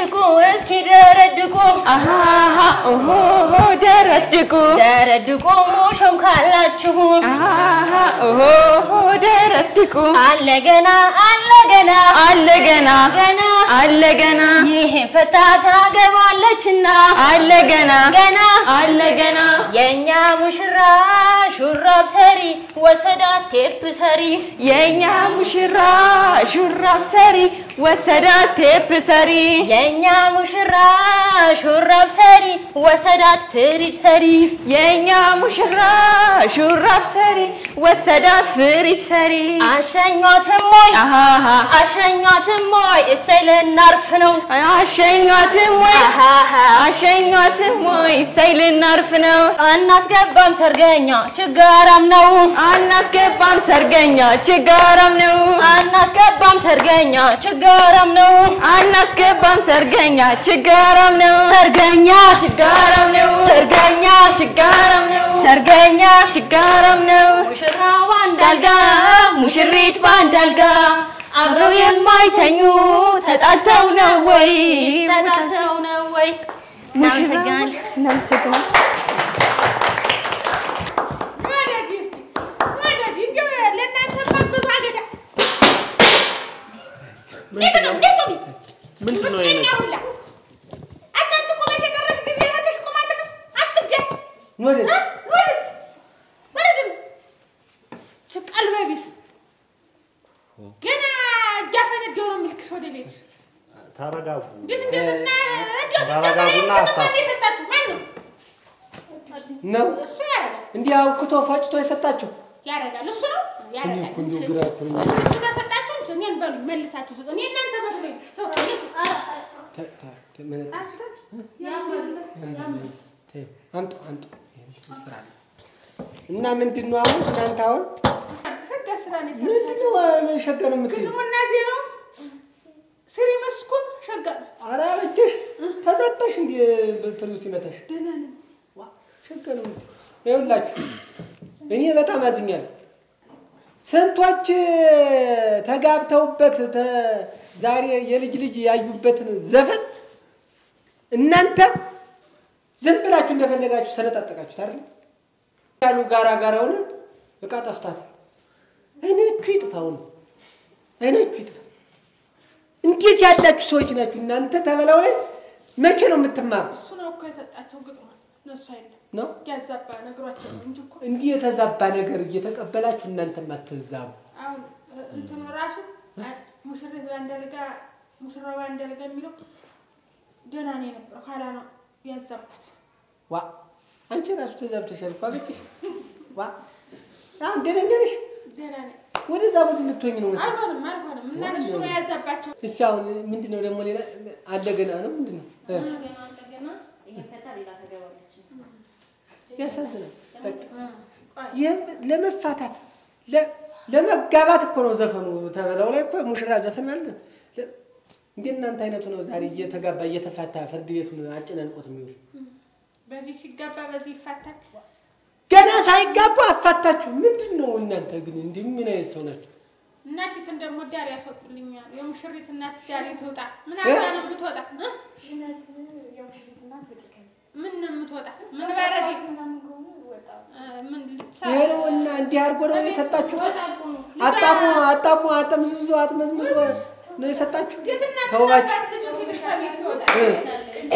ደረድቁ እስኪ ደረድቁ አሃሃ ኦሆ ደረድቁ ደረድቁ ሙሾም ካላችሁ አሃሃ ኦሆ ደረድቁ አለ ገና አለ ገና አለ ገና ገና አለ ገና ይሄን ፈታ ታገባለችና አለ ገና ገና አለ ገና የእኛ ሙሽራ ሹራብ ሰሪ ወሰዳት ቴፕ ሰሪ የኛ ሙሽራ ሹራብ ሰሪ ወሰዳት ቴፕ ሰሪ የእኛ ሙሽራ ሹራብ ሰሪ ወሰዳት ፍሪጅ ሰሪ የኛ ሙሽራ ሹራብ ሰሪ ወሰዳት ፍሪጅ ሰሪ አሸኟትም ወይ አሃሃ አሸኟትም ወይ እሰይ ልናርፍ ነው አሸኟትም ወይ አሃሃ አሸኟትም ወይ እሰይ ልናርፍ ነው አናስገባም ሰርገኛ ችጋራም ነው አናስገባም ሰርገኛ ችጋራም ነው አናስገባም ሰርገኛ ችጋራም ነው አናስገባም ሰርገኛ ችጋራም ነው ሰርገኛ ችጋራም ነው ሰርገኛ ችጋራም ነው ሰርገኛ ችጋራም ነው ሙሽራው በአንድ አልጋ ሙሽሪት በአንድ አልጋ አብረው የማይተኙ ተጣልተው ነው ወይ ተጣልተው ነው ወይ እናመሰግናለን እናመሰግናለን ወደዚህ እስኪ ወደዚህ እንደው ለእናንተማ ብዙ አገዳ እንዴት ነው እንዴት ነው ምንድን ነው ይሄ ምቀኛ ነገር? ሁላ አንተ አንቺ ቆመሽ የቀረሽ ጊዜ እህትሽ ቁማ ትቅር አትግደል ወዴት? እ? ወዴት ወዴት ነው ች ቀልበ ቢስ ገና እያፈነዳው ነው የሚልክሽ ወደ ቤት ተረጋጉ። እንዴት እንደምና እንደው ተረጋጉና ሲጀመር ሀሳብ ማን የሰጣችሁ ማን ነው ነው እሱ ያደርጋል እንዲህ አውክቶ ፈጭቶ የሰጣችሁ ያደርጋል እሱ ነው እኔ ያደርጋል እኮ እንደው ግራ እኮ ነው። እሱ ከሰጣችሁ እኔን በሉኝ መልሳችሁ ስጡ እኔ እናንተ መስሎኝ ተው፣ እኔ- ተ- ተ- ተ- መነጽር አንተ ተይው፣ አምጡ አምጡ ይሄን ስራ ነው። እና ምንድን ነው አሁን እናንተ አሁን ሸጋ ስራ ነው የሰራሁት። ምንድን ነው ምን ሸጋ ነው የምትይው? ግጥሙና ዜናው ስሪ መስኩን ሸጋ ነው። ኧረ አበጀሽ ተዛባሽ እንዲ በትሩ ሲመታሽ ደህና ነኝ። ዋ ሸጋ ነው የምትይው። ይኸውላችሁ እኔ በጣም አዝኛለሁ። ስንቶች ተጋብተውበት ተ- ዛሬ የልጅ ልጅ ያዩበትን ዘፈን እናንተ ዝም ብላችሁ እንደፈለጋችሁ ሰነጣጠቃችሁት አይደል? ያሉ ጋራ ጋራ ሆነ እቃ ጠፍታታል። አይናችሁ ይጥፋው ነው አይናችሁ ይጥፋ። እንዴት ያላችሁ ሰዎች ናችሁ እናንተ? ተበላው ላይ መቼ ነው የምትማሩ? እሱ ነው እኮ የሰጣቸው ግጥሟን እነሱ አይደለም ነው ያዛባ ነግሯቸው ነው እንጂ እኮ እንዲህ የተዛባ ነገር እየተቀበላችሁ እናንተም አትዛሙ። አሁን እ- እንትኑ ራሱ አ- ሙሽሪት ባንደልጋ ሙሽራው ባንደልጋ የሚለው ደህና ነው የነበረው። ኋላ ነው ያዛቡት። ዋ አንቺ ራሱ ተዛብተሻል እኮ አበጭሽ። ዋ አሁን ደነኛ ነሽ። ደህና ነኝ። ወደዛ ቦታ ልትሆኝ ነው መሰለኝ። አልሆንም አልሆንም እና እሱ ነው ያዛባቸው። እሺ አሁን ምንድን ነው ደግሞ ሌላ አለ ገና ነው ምንድን ነው እ? ያሳዝናል። በቃ ይህም ለመፋታት ለ- ለመጋባት እኮ ነው ዘፈኑ። ተበላው ላይ እኮ ሙሽራ ዘፈን ማለት ነው። ለ- እንደ እናንተ አይነቱ ነው ዛሬ እየተጋባ እየተፋታ ፍርድ ቤቱን አጨናንቆት የሚውል በዚህ ሲጋባ በዚህ ይፋታል። ገና ሳይጋቡ አፋታችሁ። ምንድን ነው እናንተ ግን እንዲህ ምን አይነት ሰው ናቸው? እናቲትን ደግሞ ዳር ያስወጡልኛል። የሙሽሪት እናት ዳር ትውጣ። ምን እ? አባ ነው የምትወጣ? እ? ምን ነው የምትወጣ? ምን ባረግ ምን ልትሰራ? ይሄ ነው እና እንዲህ አድርጎ ነው የሰጣችሁ። አጣሙ አጣሙ አጠምዝምዞ አጥመዝምዞ ነው የሰጣችሁ። እንዴት እናት ተውባችሁ አባት ልጅ ሲልሽ ከቤት ይወጣል? እ?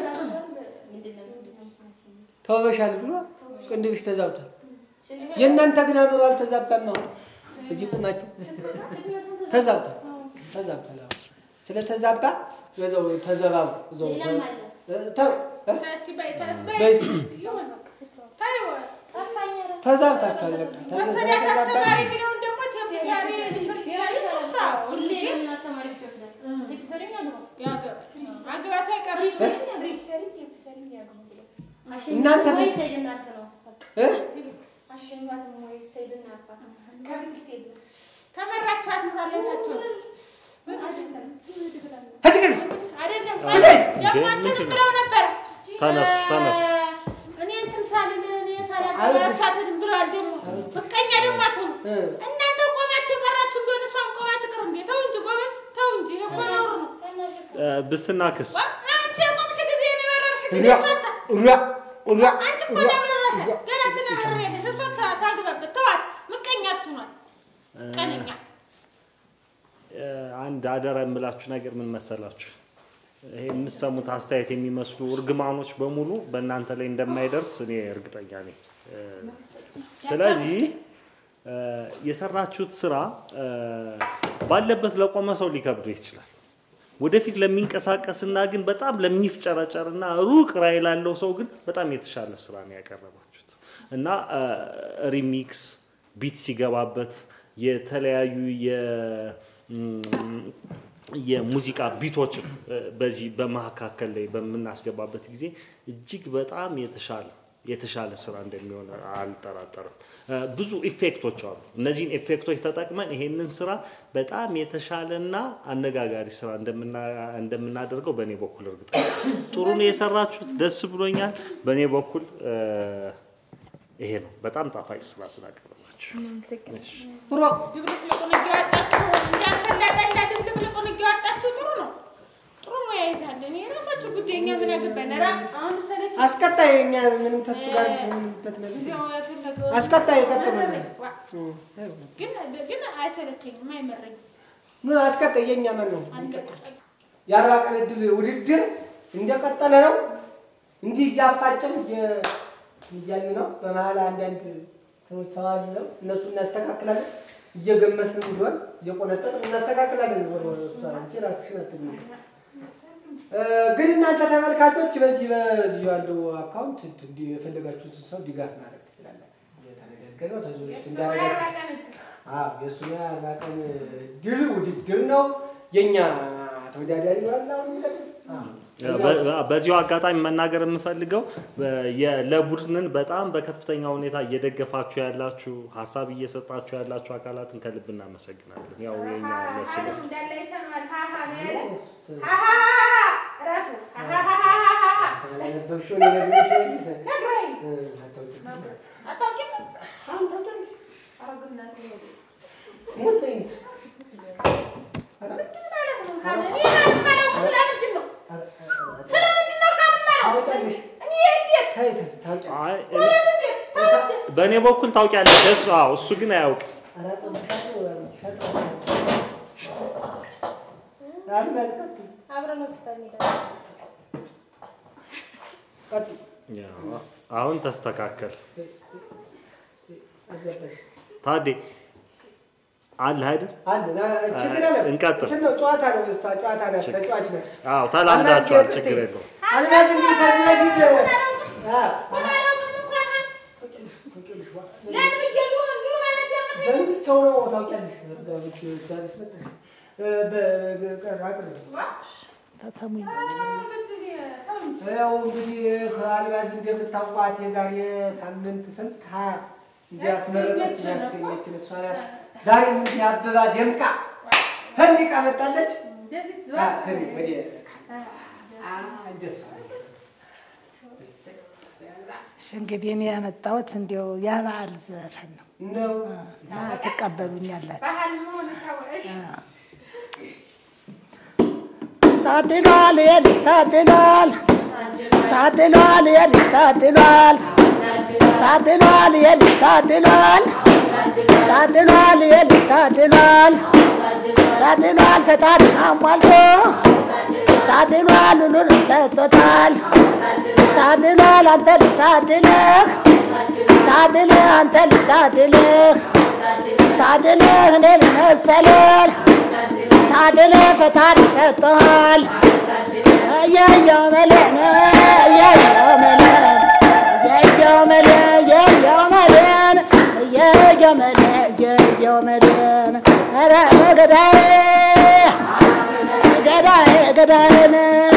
ተውበሻል ብሎ ቅንድብሽ ተዛብቷል። የእናንተ ግን አእምሮ አልተዛባም። አሁን እዚህ ቁማችሁ ተዛብቷል ተዛብቷል። አሁን ስለተዛባ በዛው ተዘባቡ እዛው ተ- ተው እ? እስቲ በይ ተነስ በይ። በይ እስቲ ይሁን ተይው። ተዛብታችኋል። በቃ ተዘ- መሰዳት አስተማሪ ስለተዛባችሁ የሚለውን ደግሞ ቴፕ ዛሬ ልፍርድ ዛሬ ሶሳ ሁሌ ያገባል። ማግባቱ አይቀርም። እናንተ ምን- እ? ተመራችኋት ኑራለታቸው ከዚህ አይደለም እንዴ? ደግሞ ምንድን አንተንም ነው? ብለው ነበር ተነሱ፣ ተነሱ። እኔ እንትን ሳልል እኔ ሳላገባ አበጅ- ሳትልም ብለዋል። ደግሞ ምቀኛ ደግሞ አትሆኑ እ? እናንተ ቆማችሁ የቀራችሁ እንደሆነ እሷም ቆማ ትቅር እንዴ? ተው እንጂ ጎበዝ፣ ተው እንጂ ይሄ እኮ ነውር ነው። ብስና ክስ አንቺ የቆምሽ ጊዜ ነው የበረርሽ ጊዜ ሪያ ሶስት ሪያ ሪያ አንቺ እኮ ነው ያበረራሽ። ገና ትነበሪያለሽ። እሷ ታ- ታግባበት። ተዋት። ምቀኛ አትሁኗት። ቀነኛ እ፣ አንድ አደራ የምላችሁ ነገር ምን መሰላችሁ? ይሄ የምትሰሙት አስተያየት የሚመስሉ እርግማኖች በሙሉ በእናንተ ላይ እንደማይደርስ እኔ እርግጠኛ ነኝ። እ፣ ስለዚህ እ፣ የሰራችሁት ስራ እ፣ ባለበት ለቆመ ሰው ሊከብደው ይችላል። ወደፊት ለሚንቀሳቀስና ግን በጣም ለሚፍጨረጨርና ሩቅ ራዕይ ላለው ሰው ግን በጣም የተሻለ ስራ ነው ያቀረባችሁት እና እ፣ ሪሚክስ ቢት ሲገባበት የተለያዩ የ ም፣ የሙዚቃ ቢቶችን እ፣ በዚህ በመካከል ላይ በምናስገባበት ጊዜ እጅግ በጣም የተሻለ የተሻለ ስራ እንደሚሆን አልጠራጠርም። እ፣ ብዙ ኢፌክቶች አሉ። እነዚህን ኢፌክቶች ተጠቅመን ይሄንን ስራ በጣም የተሻለና አነጋጋሪ ስራ እንደምና- እንደምናደርገው በእኔ በኩል እርግጠኛ ነኝ። ጥሩ ነው የሰራችሁት፣ ደስ ብሎኛል። በእኔ በኩል እ፣ ይሄ ነው። በጣም ጣፋጭ ስራ ስላቀረባችሁ እሺ። ሮ ድብልቅልቁን እያወጣችሁ እንዳፈላጠላ ድብልቅልቁን እያወጣችሁ ጥሩ ነው። ጥሩ ሙያ ይዛለን። የራሳችሁ ጉዳይ፣ እኛ ምን አገባን? ኧረ አሁን ሰለች አስቀጣይ እኛ ምንም ከሱ ጋር የምንበት ነገር የለም። እዚያው የፈለገው አስቀጣይ ቀጥሉልን። ዋ፣ ግን ግን አይሰለቸኝም፣ አይመረኝም። ምን አስቀጣይ የኛ ማን ነው? አንድ የአርባ ቀን እድል ውድድር እንደቀጠለ ነው። እንዲህ እያፋጭን እየ- እያልን ነው። በመሀል አንዳንድ ሰዎች ሰው አለው እነሱ እናስተካክላለን። እየገመስንም ቢሆን እየቆነጠጥን እናስተካክላለን። ወደ እሷ አንቺ ራስሽን አትግኝ። ግን እናንተ ተመልካቾች በዚህ በዚህ ያለው አካውንት እንዲህ የፈለጋችሁትን ሰው ድጋፍ ማድረግ ትችላላችሁ። እየተነጋገር ነው ተዞች እንዳረጋችሁ አዎ የእሱ የአርባ ቀን ድል ውድድር ነው። የእኛ ተወዳዳሪ ይሆናል። አሁን የሚቀጥል አዎ። በ- በ- በዚሁ አጋጣሚ መናገር የምፈልገው በ- የ- ለቡድንን በጣም በከፍተኛ ሁኔታ እየደገፋችሁ ያላችሁ ሀሳብ እየሰጣችሁ ያላችሁ አካላትን ከልብ እናመሰግናለን። ያው የኛ መስሎ እንዳለ አይተነዋል። ሀሀ ነው ያለ ሀሀሀሀሀ ራሱ ሀሀሀሀሀ ያላነበብሽውን የነገርሽ ነግረኝ እ፣ አታውቂም። አታውቂም? አሁን ታውቂያለሽ? ኧረ በእናትህ ነው። ሞት በይኝ። ኧረ፣ ምንድን ማለት ነው? ሀ- እኔ የማላውቀው ስለምንድን ነው? ስለምንድን ነው የማላውቀው? ታውቂያለሽ? እኔ እንዴት? ተይ፣ ተይ፣ ታውቂያለሽ? አይ፣ እኔ- ማለት እንዴት? ታውቂ? በእኔ በኩል ታውቂያለሽ። እሱ አዎ፣ እሱ ግን አያውቅም። ኧረ፣ ጠብሻለሁ፣ ኧረ፣ ሸጠው። አልማዝ፣ ቀጥይ፣ አብረን ወስደን እንሄዳለን። ቀጥይ። ያው፣ አሁን ተስተካከል። አዘበሽ። ታዴ አለ አይደል? አለ፣ ና- ችግር የለም። እንቀጥል። እንትን ነው፣ ጨዋታ ነው፣ እሷ ጨዋታ ናት፣ ተጫዋች ናት። አዎ ተላምዳችኋል፣ አልማዝ፣ ችግር ቀጥይ። የለውም። አልማዝ እንግዲህ ከዚህ በፊት አ፣ ምን አላውቅም እንኳን ሀ- ለምን ብዬሽ ነው እንዲሁ ማለት ያቅተኝ? በብቻው ነው ታውቂያለሽ። በብቻው ዳርስ መጣሽ። እ፣ በ- በ- አቅርብ። ተው እንጂ፣ ተው እንጂ። ያው እንግዲህ አልማዝ እንደምታውቋት የዛሬ ሳምንት ስንት ሀያ እንዲያስመረጠች ያስገኘችን እሷ ናት። ዛሬም እንዲህ አበባ ደምቃ ፈንዲቃ መጣለች። እንደዚህ አ፣ ዞር ትሪ በል። ወዲህ አ፣ እንደሱ እሺ እንግዲህ እኔ ያመጣሁት እንዲያው የበዓል ዘፈን ነው ነው። እና ትቀበሉኛላችሁ። ባህል መሆን ታወቀሽ። ታድሏል የልጅ ታድሏል ታድሏል የልጅ ታድሏል ታድሏል የልጅ ታድሏል ታድሏል የልጅ ታድሏል ታድሏል ፈጣሪ አሟልቶ ታድሏል ሁሉን ሰጥቶታል ታድሏል አንተ ልጅ ታድለህ ታድለህ አንተ ልጅ ታድለህ ታድለህ እኔን መሰለህ ታድለህ ፈጣሪ ሰጥቶሃል እየየው መለን እየየው መለን እየየው መለን እየየው መለን እየየው መለን እየየው መለን ኧረ ገዳዬ ገዳዬ ገዳዬን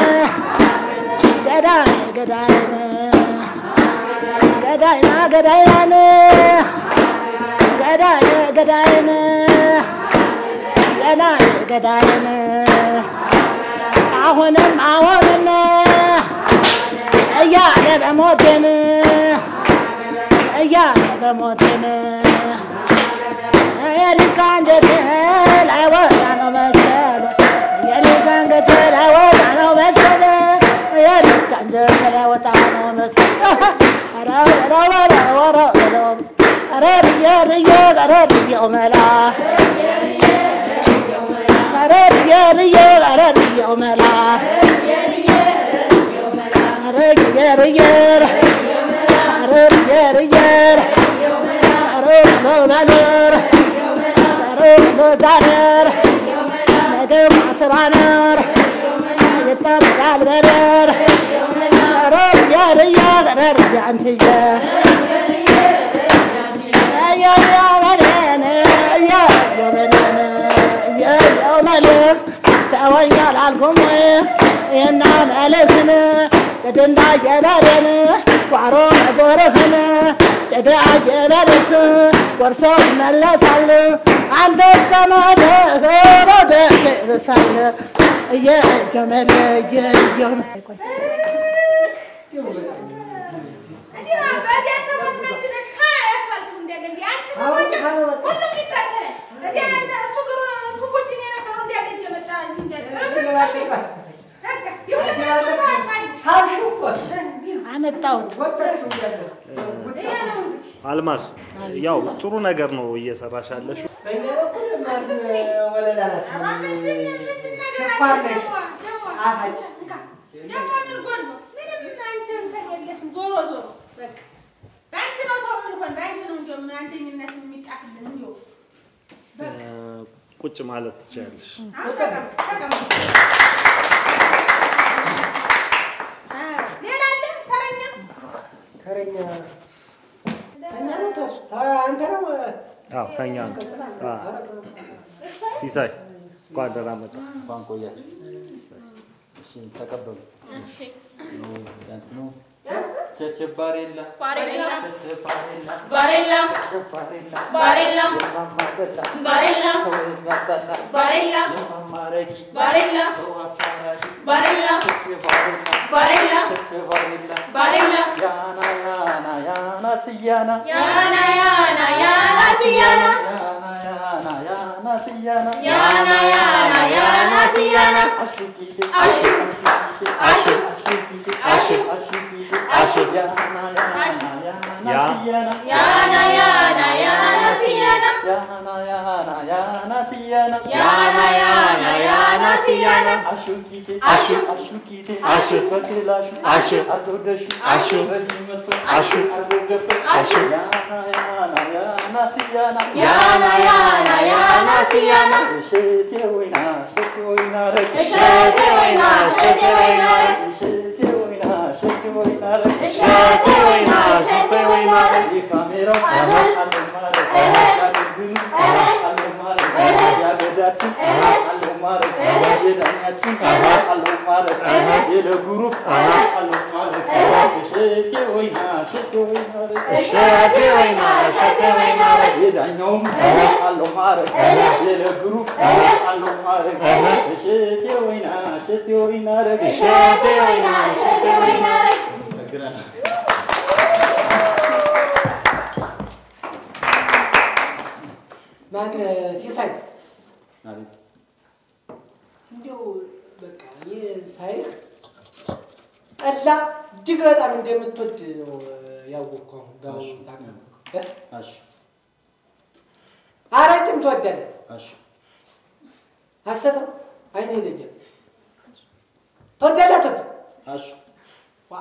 ገዳዬ ገዳዬን ገዳይና ገዳይናን ገዳይ ገዳይን ገዳይ ገዳይን አሁንም አሁንም እያለ በሞቴን እያለ በሞቴን የልጅ ከአንጀቴ ላይ ወጣ ነው መሰል የልጅ ከአንጀቴ ላይ ወጣ ነው ገረርዬ ገረርዬው መላ ገረርዬ ርዬ ገረርዬው መላ ገረርዬ ርዬ ገረርዬ ርዬ ገረርሎ በልር ገረርሎ ዛነር ነገም አስራ ነር ይጠብቃል በደር ገረርዬ ርዬ ገረርዬ አንትዬ ተወኛል አልኩም ይህና መልእክትን ጭድና የበሬን ቋሮ መዞርህን ጭድ አየበሬስ ጎርሶ ይመለሳል አንተ እስከ መድህ ወደ ይርሳል እየገመለ እየየም አመጣሁት። አልማዝ ያው ጥሩ ነገር ነው እየሰራሽ ያለሽው። በእኛ በኩል ማን ወለላ ናት። ስኳር ነች። ጣፋጭ ቁጭ ማለት ትችያለሽ። ተረኛ ተኛ ነው ተሱ አንተ ነው አዎ ከኛ ነው። አዎ። ሲሳይ እንኳን ደህና መጣ። እንኳን ቆያችሁ። እሺ ተቀበሉ። ዳንስ ነው። ቸቸ ባሬላ ባሬላ ቸቸ ባሬላ ባሬላ ባሬላ ባሬላ የማማ በላ ባሬላ ሰው የሚያጣላ ባሬላ የማማ ረቂ ባሬላ ሰው አስታራቂ ባሬላ ቸቸ ባሬላ ባሬላ ቸቸ ባሬላ ባሬላ ያና ያና ያና ስያና ያና ያና ያና ሲያና ያና ያና ያና ስያና ያና ያና ያና ሲያና አሹኪቴ አሹ አሹ አሹ አሹ ያና ያና ያና ያ ስያና ያና ያና ያና ሲያና ያና ያና ያና ስያና ያና ያና ያና ሲያና አሹኪቴ አሹ አሹኪቴ አሹ በክላሹ አሹ አልወደሹ አሹ በዚህ መጥፎ አሹ አልወገፈ አሹ ያና ያና ያና ስያና ያና ያና ያና ሲያና እሸቴ ወይና እሸቴ ወይና ረግ እሸቴ ወይና እሸቴ ወይና ረግ እሸቴ ወይና እሸቴ ወይና ረግ እሸቴ ወይና እሸቴ ወይና ረግ የካሜራው አሀ አለው ማረግ እህ ያገልግሉ እህ አለው ማረግ እህ ያገዳችን እህ አለው ማረግ እህ የዳኛችን እህ አለው ማረግ እህ የለጉሩፕ እህ አለው ማረግ እሸቴ ወይና እሸቴ ወይና ረግ እሸቴ ወይና እሸቴ ወይና ረግ የዳኛውም አለው ማረግ የለግሩፕ አለው ማረግ እሸቴ ወይና እሸቴ ወይና ረግ እሸቴ ወይና እሸቴ ወይና ረግ አመሰግናለሁ። ማን ሲሳይ አቤት እንዲያው በቃ እኔ ሳይህ ጠላ እጅግ በጣም እንደምትወድ ነው ያወቅኩ። አሁን በአሁኑ ታውቃለህ እ? እሺ አረቂም ትወዳለህ። እሺ ሐሰት ነው። አይኔ ይለያል። ትወዳለህ አትወድም? እሺ ዋ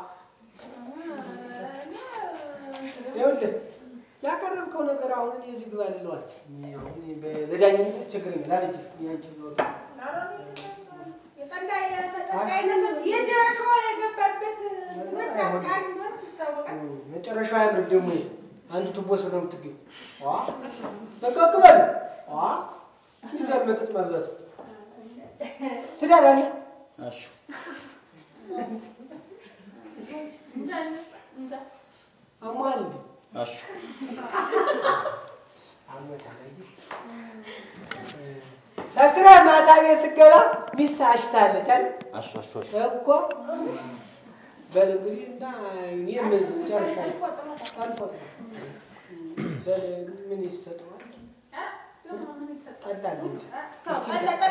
ይኸውልህ ያቀረብከው ነገር አሁን እኔ እዚህ ግባ ልለው አልችልም። እኔ አሁን በ- በዳኝነት ችግር የለም። አልችልም። እኔ አንቺን ነው የጠላ የመጠጥ አይነቶች የጀሾ የገባበት መጫቃል ይታወቃል። መጨረሻው አያምርም። ደግሞ ይሄ አንዱ ቱቦ ስር ነው የምትገኝ። ዋ ጠንቀቅ በል። ዋ እንዴት ያለ መጠጥ ማብዛት ነው። ትዳር አለ? እሺ እንጃ እንጃ አሟል እንዴ? እሺ ሰክረህ ማታ ቤት ስትገባ ሚስት አሽታለች አይደል? እሺ እሺ እሺ እኮ በል እንግዲህ እና እኔ ምን ጨርሻለሁ። ጠልፎት ነው። በል ምን ይሰጠዋል? ጠላ እንደዚህ እስቲ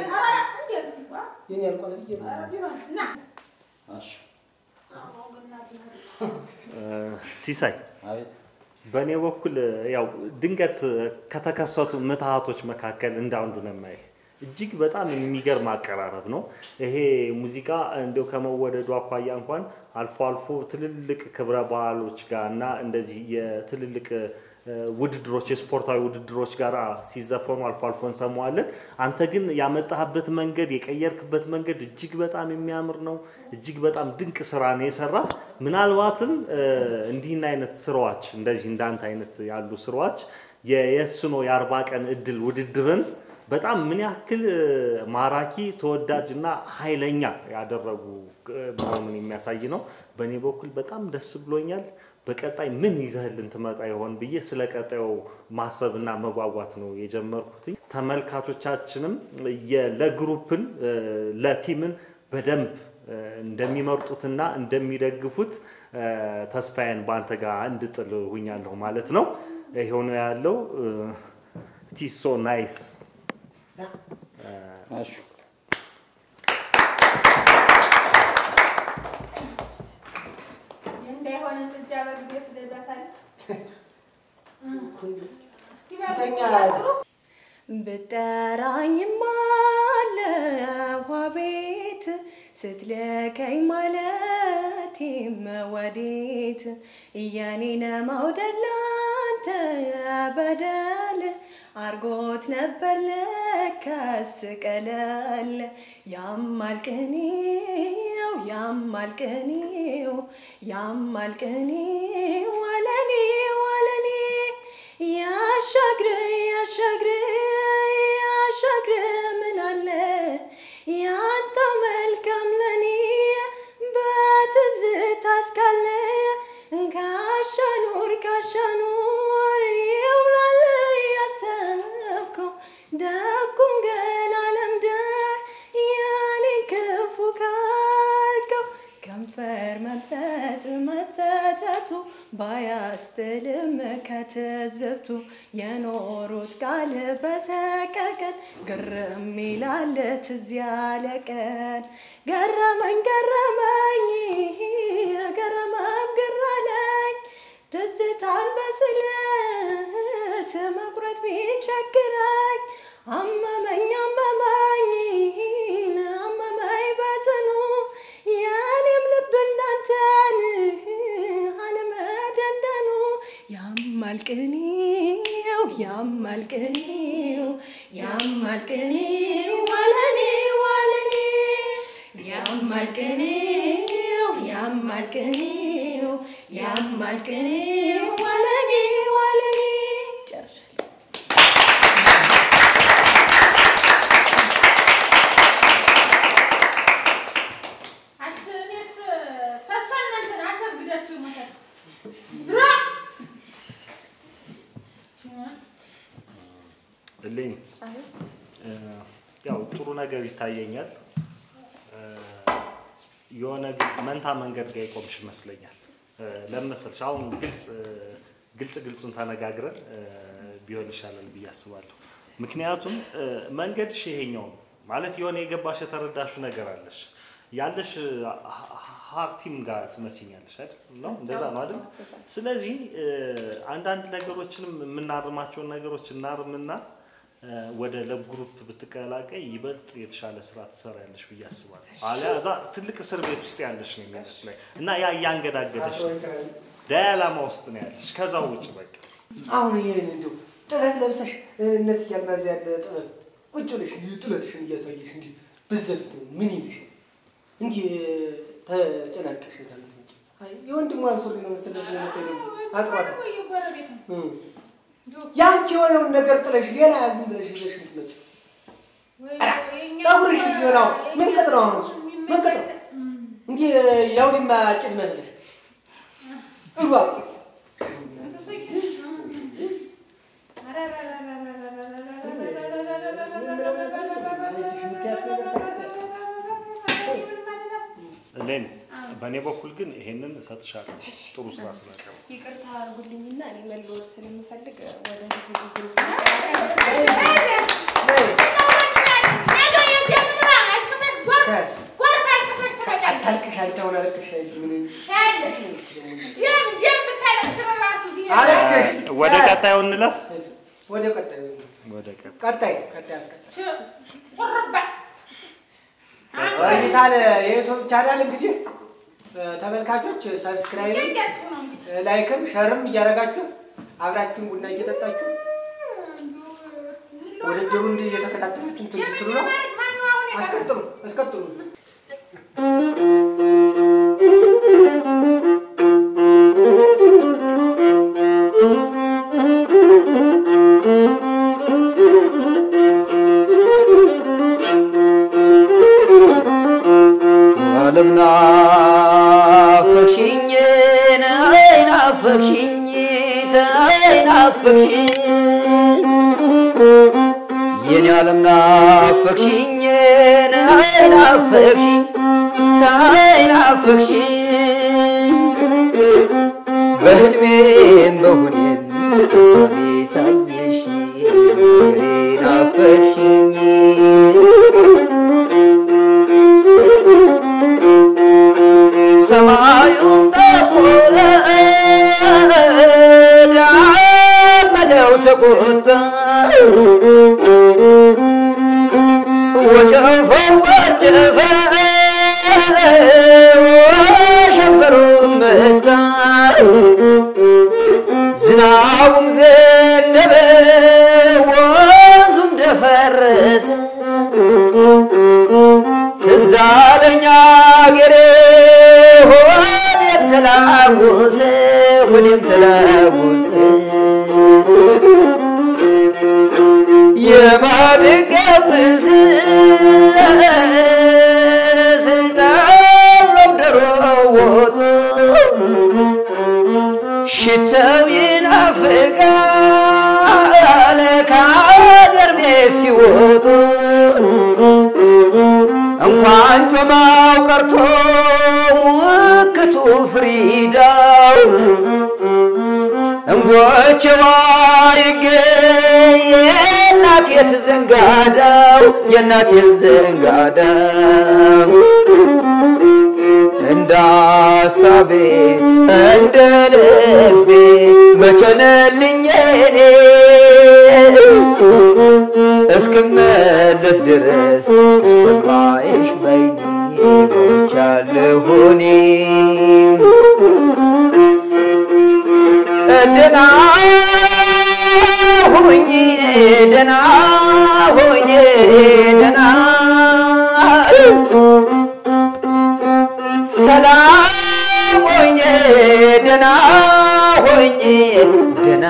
የኔ ያልቋል ብዬ ነው። እሺ ሲሳይ አቤት በእኔ በኩል ያው ድንገት ከተከሰቱ ምትሃቶች መካከል እንዳንዱ ነው የማየው። እጅግ በጣም የሚገርም አቀራረብ ነው። ይሄ ሙዚቃ እንዲያው ከመወደዱ አኳያ እንኳን አልፎ አልፎ ትልልቅ ክብረ በዓሎች ጋር እና እንደዚህ የትልልቅ እ፣ ውድድሮች የስፖርታዊ ውድድሮች ጋር ሲዘፈኑ አልፎ አልፎ እንሰማዋለን። አንተ ግን ያመጣህበት መንገድ የቀየርክበት መንገድ እጅግ በጣም የሚያምር ነው። እጅግ በጣም ድንቅ ስራ ነው የሰራ። ምናልባትም እ፣ እንዲህን አይነት ስራዎች እንደዚህ እንዳንተ አይነት ያሉ ስራዎች የየስኖ የአርባ ቀን እድል ውድድርን በጣም ምን ያክል እ፣ ማራኪ ተወዳጅና ኃይለኛ ያደረጉ እ፣ መሆኑን የሚያሳይ ነው። በእኔ በኩል በጣም ደስ ብሎኛል። በቀጣይ ምን ይዘህልን ትመጣ ይሆን ብዬ ስለ ቀጣዩ ማሰብና መጓጓት ነው የጀመርኩት። ተመልካቾቻችንም የ- ለግሩፕን እ፣ ለቲምን በደንብ እ፣ እንደሚመርጡትና እንደሚደግፉት እ፣ ተስፋዬን በአንተ ጋር እንድጥል ሁኛለሁ ማለት ነው። ይሄው ነው ያለው። ቲሶ ናይስ እንዳይሆን ጥጃ በጊዜ ስደዳታል ስተኛ ብጠራኝማ ለውሃ ቤት ስትልከኝ ማለት ወዴት የኔን መውደድ ላንተ በደል አርጎት ነበር ለካስ ቀለል ያማል ቅኔው ያማል ቅኔው ያማል ቅኔው ወለኔ ወለኔ ያሻግር ያሻግር ያሻግር ምን አለ ያንተ መልካም ለኔ በትዝታ እስካለ ካሻኑር ካሻኑር ይውላል ያሰብከው ደጉን ገላ ለምደህ የኔን ክፉ ካልከው ከንፈር መጠጥ መጸጸቱ ባያስትልም ከትዝብቱ የኖሩት ቃል በሰቀቀን ግርም ይላል ትዝ ያለ ቀን ገረመኝ ገረመኝ ገረመም ግራለኝ ትዝታን በስለት መቁረጥ ቢቸግረኝ አመመኝ አመመኝ አመመኝ በጽኑ የኔም ልብ እንዳንተን አለመደንደኑ ያማል ቅኔው ያማል ቅኔው ያማል ቅኔው ዋለኔ ዋለኔ ያማል ቅኔው ያማል ቅኔው ያማል ቅኔው ዋለኔ ዋለኔ ጨርሻለሁ። አንቺ እኔስ ተስፋ እናንተን አሸርግዳችሁ ይሞታል ድሮ እልኝ እ፣ ያው ጥሩ ነገር ይታየኛል። እ፣ የሆነ ግን መንታ መንገድ ጋር የቆምሽ ይመስለኛል። እ፣ ለምን መሰልሽ? አሁን ግልጽ እ፣ ግልጽ ግልጹን ተነጋግረን እ፣ ቢሆን ይሻላል ብዬ አስባለሁ። ምክንያቱም እ፣ መንገድሽ ይሄኛው ነው ማለት የሆነ የገባሽ የተረዳሽው ነገር አለሽ ያለሽ ሀርቲም ጋር ትመስኛለሽ አይደል? ነው እንደዛ ነው አይደል? ስለዚህ እ፣ አንዳንድ ነገሮችንም የምናርማቸውን ነገሮች እናርምና እ፣ ወደ ለግሩፕ ብትቀላቀይ ይበልጥ የተሻለ ስራ ትሰሪያለሽ ብዬ አስባለሁ። አሊያ እዛ ትልቅ እስር ቤት ውስጥ ያለሽ ነው የሚመስለኝ እና ያ እያንገዳገደሽ ነው። ዳያላማ ውስጥ ነው ያለሽ። ከዛ ውጭ በቃ አሁን ይሄን እንዲሁ ጥለት ለብሰሽ እነት እያልማዝ ያለ ጥለት ቁጭ ብለሽ እንዲሁ ጥለትሽን እያሳየሽ እንዲህ ብዘፍ ምን ይልሽ እንዲህ ተጨናንቀሽ ታለች የወንድሟን ሱሪ ነው መሰለሽ የምትሄደው አጥሯታ ወይ ጎረቤት ነው እ። ያንቺ የሆነውን ነገር ጥለሽ ሌላ ዝም ብለሽ ይዘሽ የምትመጪ ወይ የኛ ጠጉርሽ ሲሆናው ምን ቅጥ ነው አሁን እሱ? ምን ቅጥ ነው እንዲህ የአውድማ ጭድ መስለሽ እባ ሌን በእኔ በኩል ግን ይሄንን እሰጥሻለሁ ጥሩ ስራ ስላቀረብ ይቅርታ አድርጉልኝና እኔ መለወጥ ስለምፈልግ ወደ አታልቅሽ አንቺ አሁን አለቅሽ ምን ደም ደም ብታለቅስ ራሱ እዚህ አረጀሽ። ወደ ቀጣዩ እንለፍ። ወደ ቀጣዩ ወደ ቀጣዩ ቀጣይ ቀጣይ አስቀጣይ ቁርባ ኦርቢታል የዩቱብ ቻናል እንግዲህ እ፣ ተመልካቾች ሰብስክራይብ እያያችሁ ነው እንግዲህ ላይክም ሸርም እያደረጋችሁ አብራችሁን ቡና እየጠጣችሁ ውድድሩ እንዲህ እየተከታተላችሁ እንትን ትሉ ነው። ማነው አሁን የቀረ? አስቀጥሉ አስቀጥሉ። ዓለም ናፈቅሽኝ ነይ ናፈቅሽኝ ተይ ናፈቅሽኝ የኔ ዓለም ናፈቅሽኝ ነይ ናፈቅሽኝ ተይ ናፈቅሽኝ በህልሜም በሁኔም ሰሜ ታየሽ የኔ ናፈቅሽኝ ሰማዩም ጠቆረ ዳመናው ተቆጣ ወጨፈው ወጨፈ ሸንፈሩም መጣ ዝናቡም ዘነበ ወንዙም ደፈረሰ ትዝ አለኝ አገሬ ሆዴም ተላወሰ ሆዴም ተላወሰ የማድጋው ትዝ ስናሎም ደሮ ወጡ ሽተው ይናፍቃል ከአገር ቤት ሲወጡ እንኳን ጮማው ቀርቶ ሙክቱ ፍሪዳው እንጎቼዋ ይገኝ የእናት የትዘንጋዳው የእናት የትዘንጋዳው እንደ ሀሳቤ እንደ ልቤ መቸነልኝ እኔ እስክመለስ ድረስ እስትንፋሽ በይኔ ሞቻለሁ እኔ ደህና ሁኝ ደህና ሁኝ ደህና ሰላም ሆኜ ደህና ሆኜ ደህና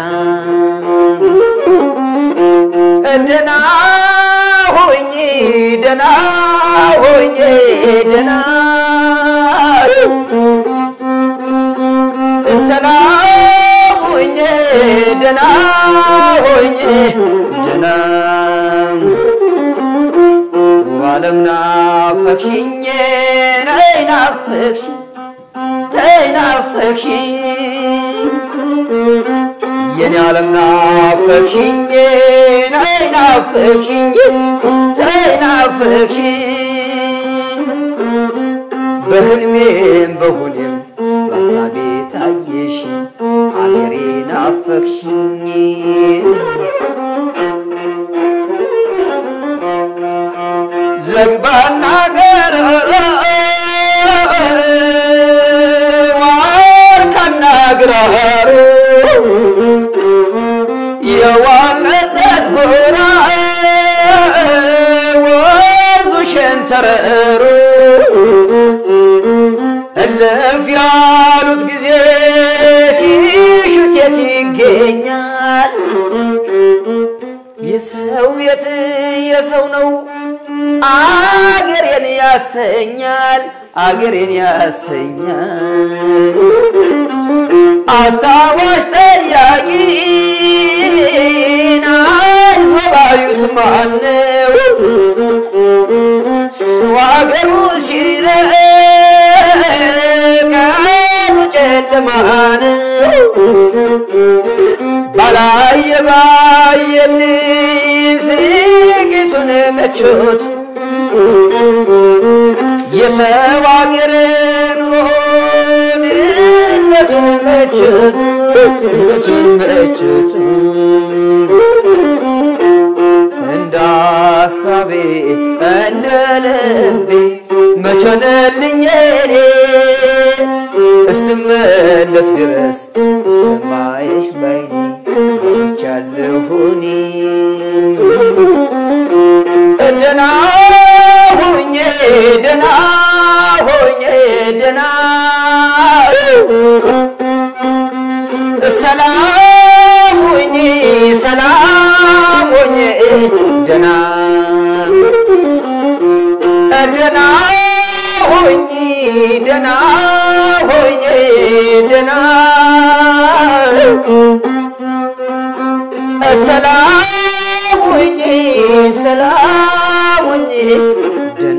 ደህና ሆኜ ደህና ሆኜ ደህና ሰላም ሆኜ ደህና ሆኜ ደህና ዓለም ናፈቅሽኝ ነይ ናፈቅሽኝ ተይ ናፈቅሽኝ የኔ ዓለም ናፈቅሽኝ ነይ ናፈቅሽኝ ተይ ናፈቅሽኝ በህልሜም በሁኔም በሀሳቤ ታየሽ አገሬ ናፈቅሽኝ ዘግባና ገረ ዋርካና ግራሩ የዋለበት ጎራ ወንዙ ሸንተረሩ እልፍ ያሉት ጊዜ ሲሹት የት ይገኛል? የሰው ቤት የሰው ነው አገሬን ያሰኛል አገሬን ያሰኛል አስታዋሽ ጠያቂ አይዞ ባዩስ ማነው ሰው አገሩ ሲርቅ ቀኑ ጨለማ ነው ባላየ ባየልኝ ስርቂቱን መቾቱ የሰው አገር ኑሮ ድህነቱን መቾቱ ቤቱን መችቱ እንደ ሀሳቤ እንደ ልቤ መቸነልኝ እኔ እስትመለስ ድረስ እስተማየሽ ባይኔ ቻለሁኒ ደና ሆኜ ደና ሆኜ ደና ሰላም ሆኜ ሰላም ሆኜ ደና ደና ሆኜ ደና ሆኜ ደና ሰላም ሆኜ ሰላም ሆኜ ደና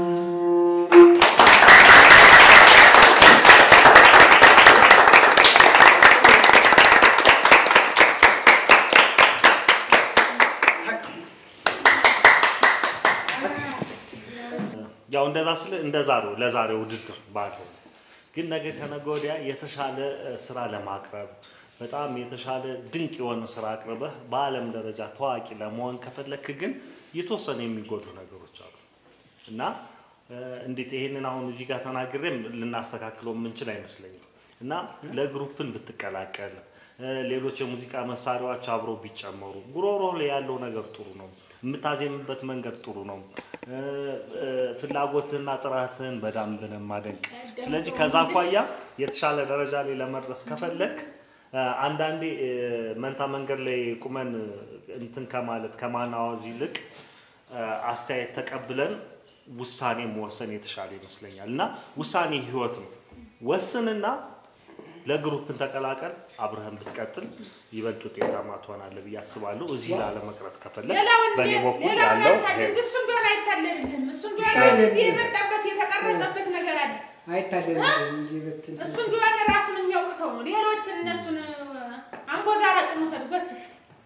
ያው እንደዛ ስለ እንደዛ ነው ለዛሬ ውድድር ባለው ግን ነገ ከነገ ወዲያ የተሻለ እ፣ ስራ ለማቅረብ በጣም የተሻለ ድንቅ የሆነ ስራ አቅርበህ በዓለም ደረጃ ታዋቂ ለመሆን ከፈለክ ግን የተወሰኑ የሚጎዱ ነገሮች አሉ እና እ፣ እንዴት ይሄንን አሁን እዚህ ጋር ተናግሬም ልናስተካክለው የምንችል አይመስለኝም እና ለግሩፕን ብትቀላቀል እ፣ ሌሎች የሙዚቃ መሳሪያዎች አብሮ ቢጨመሩ ጉሮሮ ላይ ያለው ነገር ጥሩ ነው። የምታዜምበት መንገድ ጥሩ ነው። እ፣ እ፣ ፍላጎትህና ጥረትህን በደንብ ነው የማደንቅ። ስለዚህ ከዛ አኳያ የተሻለ ደረጃ ላይ ለመድረስ ከፈለክ እ፣ አንዳንዴ እ፣ መንታ መንገድ ላይ ቁመን እንትን ከማለት ከማናወዝ ይልቅ እ፣ አስተያየት ተቀብለን ውሳኔ መወሰን የተሻለ ይመስለኛል እና ውሳኔ ህይወት ነው። ወስንና ለግሩፕን ተቀላቀል፣ አብረህን ብትቀጥል ይበልጥ ውጤታማ ትሆናለህ ብዬ አስባለሁ። እዚህ ላለመቅረት ከፈለግ ሌላውን በእኔ በኩል ሌላውን ያለው አይታለል ይሄ ነው። እሱም ቢሆን አይታለልህም። እሱም ቢሆን ይሻላል። እዚህ የመጣበት የተቀረጸበት ነገር አለ። አይታደርም እንጂ በትን እሱም ቢሆን ራሱን የሚያውቅ ሰው ነው። ሌሎችን እነሱን አንጎዛራጭ መውሰድ ጎትት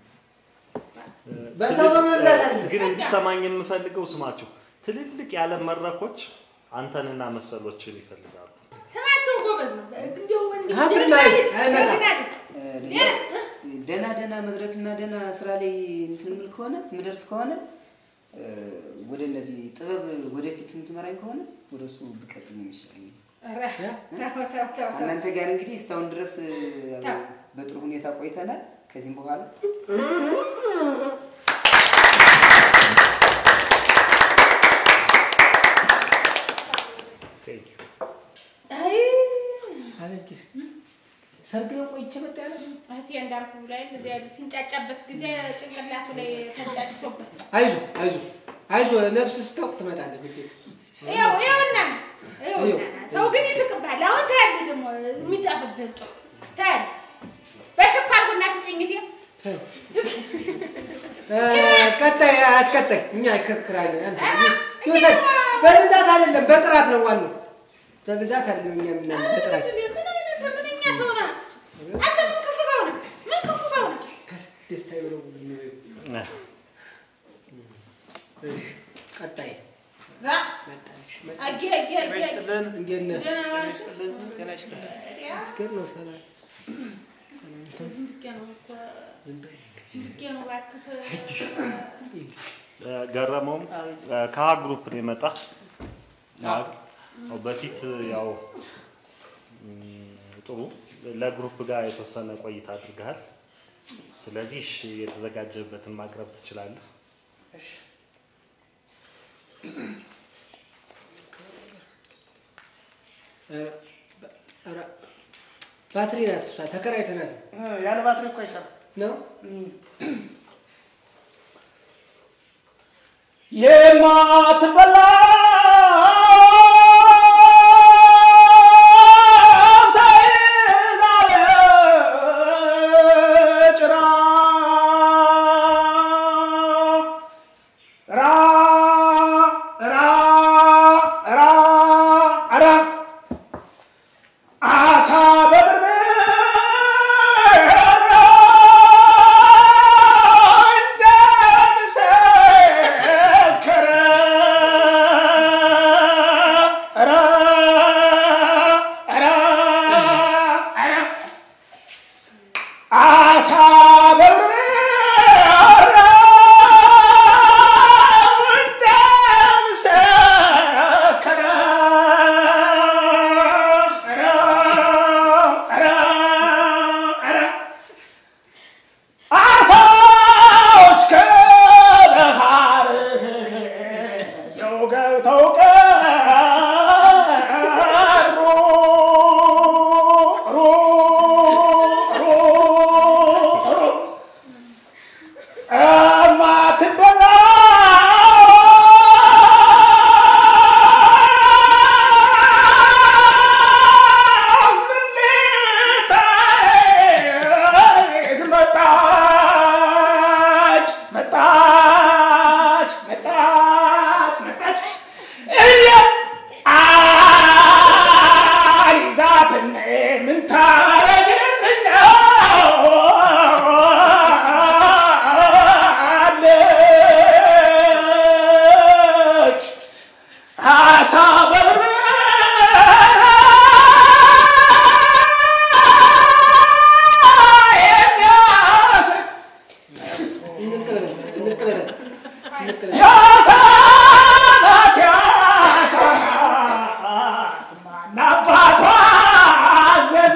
በሰው በመብዛት አይደለም። ግን እንዲሰማኝ የምፈልገው ስማቸው ትልልቅ የዓለም መድረኮች አንተንና መሰሎችን ይፈልጋሉ። ስማቸው ጎበዝ ነው። እንዲያው እንዲህ ሀብት ጀግና ላይ ልጅ፣ አይመጣም። ጀግና ልጅ። ሌላ ደህና ደህና መድረክና ደህና ስራ ላይ እንትን ምል ከሆነ ምደርስ ከሆነ እ፣ ወደ እነዚህ ጥበብ ወደፊት የምትመራኝ ከሆነ ወደ እሱ ብቀጥል ነው የሚሻለኝ። ኧረ፣ ተው፣ ተው፣ ተው፣ ተው። እናንተ ጋር እንግዲህ እስካሁን ድረስ እ፣ ተው። በጥሩ ሁኔታ ቆይተናል። ከዚህም በኋላ Thank you። አይ፣ አበጅር ሰርግ ነው ቆይቼ መጣ ያለ እህቴ እንዳልኩ ላይ እንደዚያ ሲንጫጫበት ጊዜ ጭንቅላቱ ላይ ተንጫጭቶበት አይዞ አይዞ አይዞ ነፍስ ስታውቅ ትመጣለህ። ግድ ይኸው ይኸውና ይኸውና ሰው ግን ይስቅብሃል። አሁን ታያለህ ደግሞ የሚጠፍብህን ጥሩ ታያለህ። በሽኳር ቡና ስጭኝት ተው። እ፣ ቀጣይ አስቀጣይ እኛ ክርክራለን። አንተ ይውሰድ። በብዛት አይደለም በጥራት ነው ዋናው። በብዛት አይደለም እኛ ምናምን በጥራት ምን አይነት ምንኛ ሰው ነህ አንተ? ምን ክፉ ሰው ነህ? ምን ክፉ ሰው ነህ? ደስ አይበለው። እሺ፣ ቀጣይ ራ መጣሽ አጌ አጌ አጌ እንዴት ነህ? ደህና ዋልክ? አስገር ነው ሰላም ዝም ነው እኮ ዝም ነው እባክህ። እ፣ ገረመውም እ፣ ከሀ ግሩፕ ነው የመጣ አዎ፣ በፊት ያው እም፣ ጥሩ ለግሩፕ ጋር የተወሰነ ቆይታ አድርገሃል። ስለዚህ እሺ፣ የተዘጋጀበትን ማቅረብ ትችላለህ። ኧረ፣ ኧረ፣ ባትሪ ናት እሷ ተከራይተናት ነው። ያለ ባትሪ እኮ አይሰራም። ነው የማትበላ ጭራ ራ ራ ራ ራ አሳ በብር እንደመሰከረ ይበላል። እንጥል- ያሳባት ያሳማ ናባቷ አዘዘ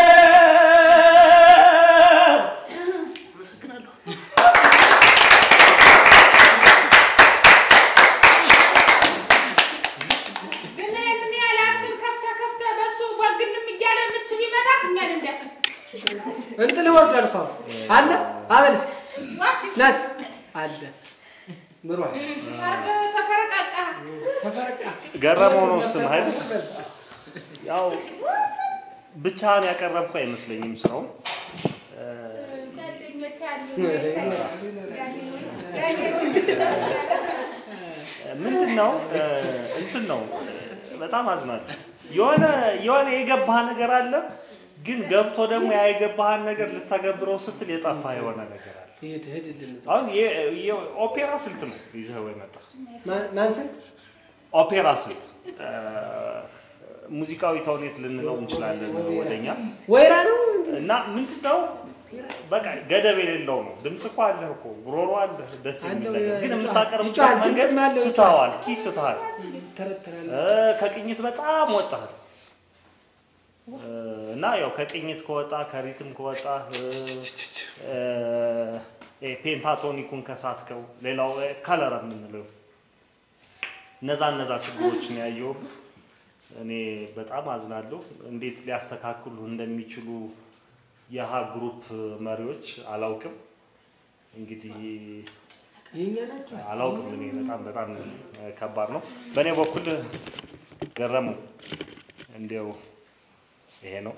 ግን ይህንን ያህል አፍህን ከፍተህ ከፍተህ በሱ ጓግንም እያለ ምች ቢመታህ እኛን እንደ እንጥል ይወርዳል እኮ አሁን። አለ አበል እስኪ ና እስኪ አለ ምሯል አድርገህ ተፈረቃቃህ። ተፈረቃ ገረመው ነው ስም አይደል? ያው ብቻህን ያቀረብኩ አይመስለኝም ስራው ጓደኞች አሉ ምንድን ነው እንትን ነው በጣም አዝናለሁ። የሆነ የሆነ የገባህ ነገር አለ፣ ግን ገብቶ ደግሞ ያ የገባህን ነገር ልተገብረው ስትል የጠፋ የሆነ ነገር አለ። ሂድ ሂድልን እዛ። አሁን የ- የ- ኦፔራ ስልት ነው ይዘኸው የመጣ ማ- ማን ስልት ኦፔራ ስልት እ፣ ሙዚቃዊ ተውኔት ልንለው እንችላለን ወደኛ ወይራ ነው እና ምንድነው በቃ ገደብ የሌለው ነው። ድምፅ እኮ አለህ እኮ ጉሮሮ አለህ፣ ደስ የሚል አለው፣ ነገር ግን ይጮሃል፣ የምታቀርብበት ይጮሃል፣ መንገድ ድምፅም አለው፣ ይጮሃል። ስተዋል፣ ኪ ስተሃል፣ ተረተራል እ፣ ከቅኝት በጣም ወጣሃል እ፣ እና ያው ከቅኝት ከወጣ ከሪትም ከወጣ እ፣ እ፣ እ፣ ፔንታቶኒኩን ከሳትከው ሌላው እ፣ ከለር የምንለው እነዛ እነዛ ችግሮችን ያየው እኔ በጣም አዝናለሁ። እንዴት ሊያስተካክሉ እንደሚችሉ የሀ ግሩፕ መሪዎች አላውቅም። እንግዲህ የኛ ናቸው አላውቅም። እኔ በጣም በጣም እ፣ ከባድ ነው። በእኔ በኩል ገረሙ እንዲያው ይሄ ነው።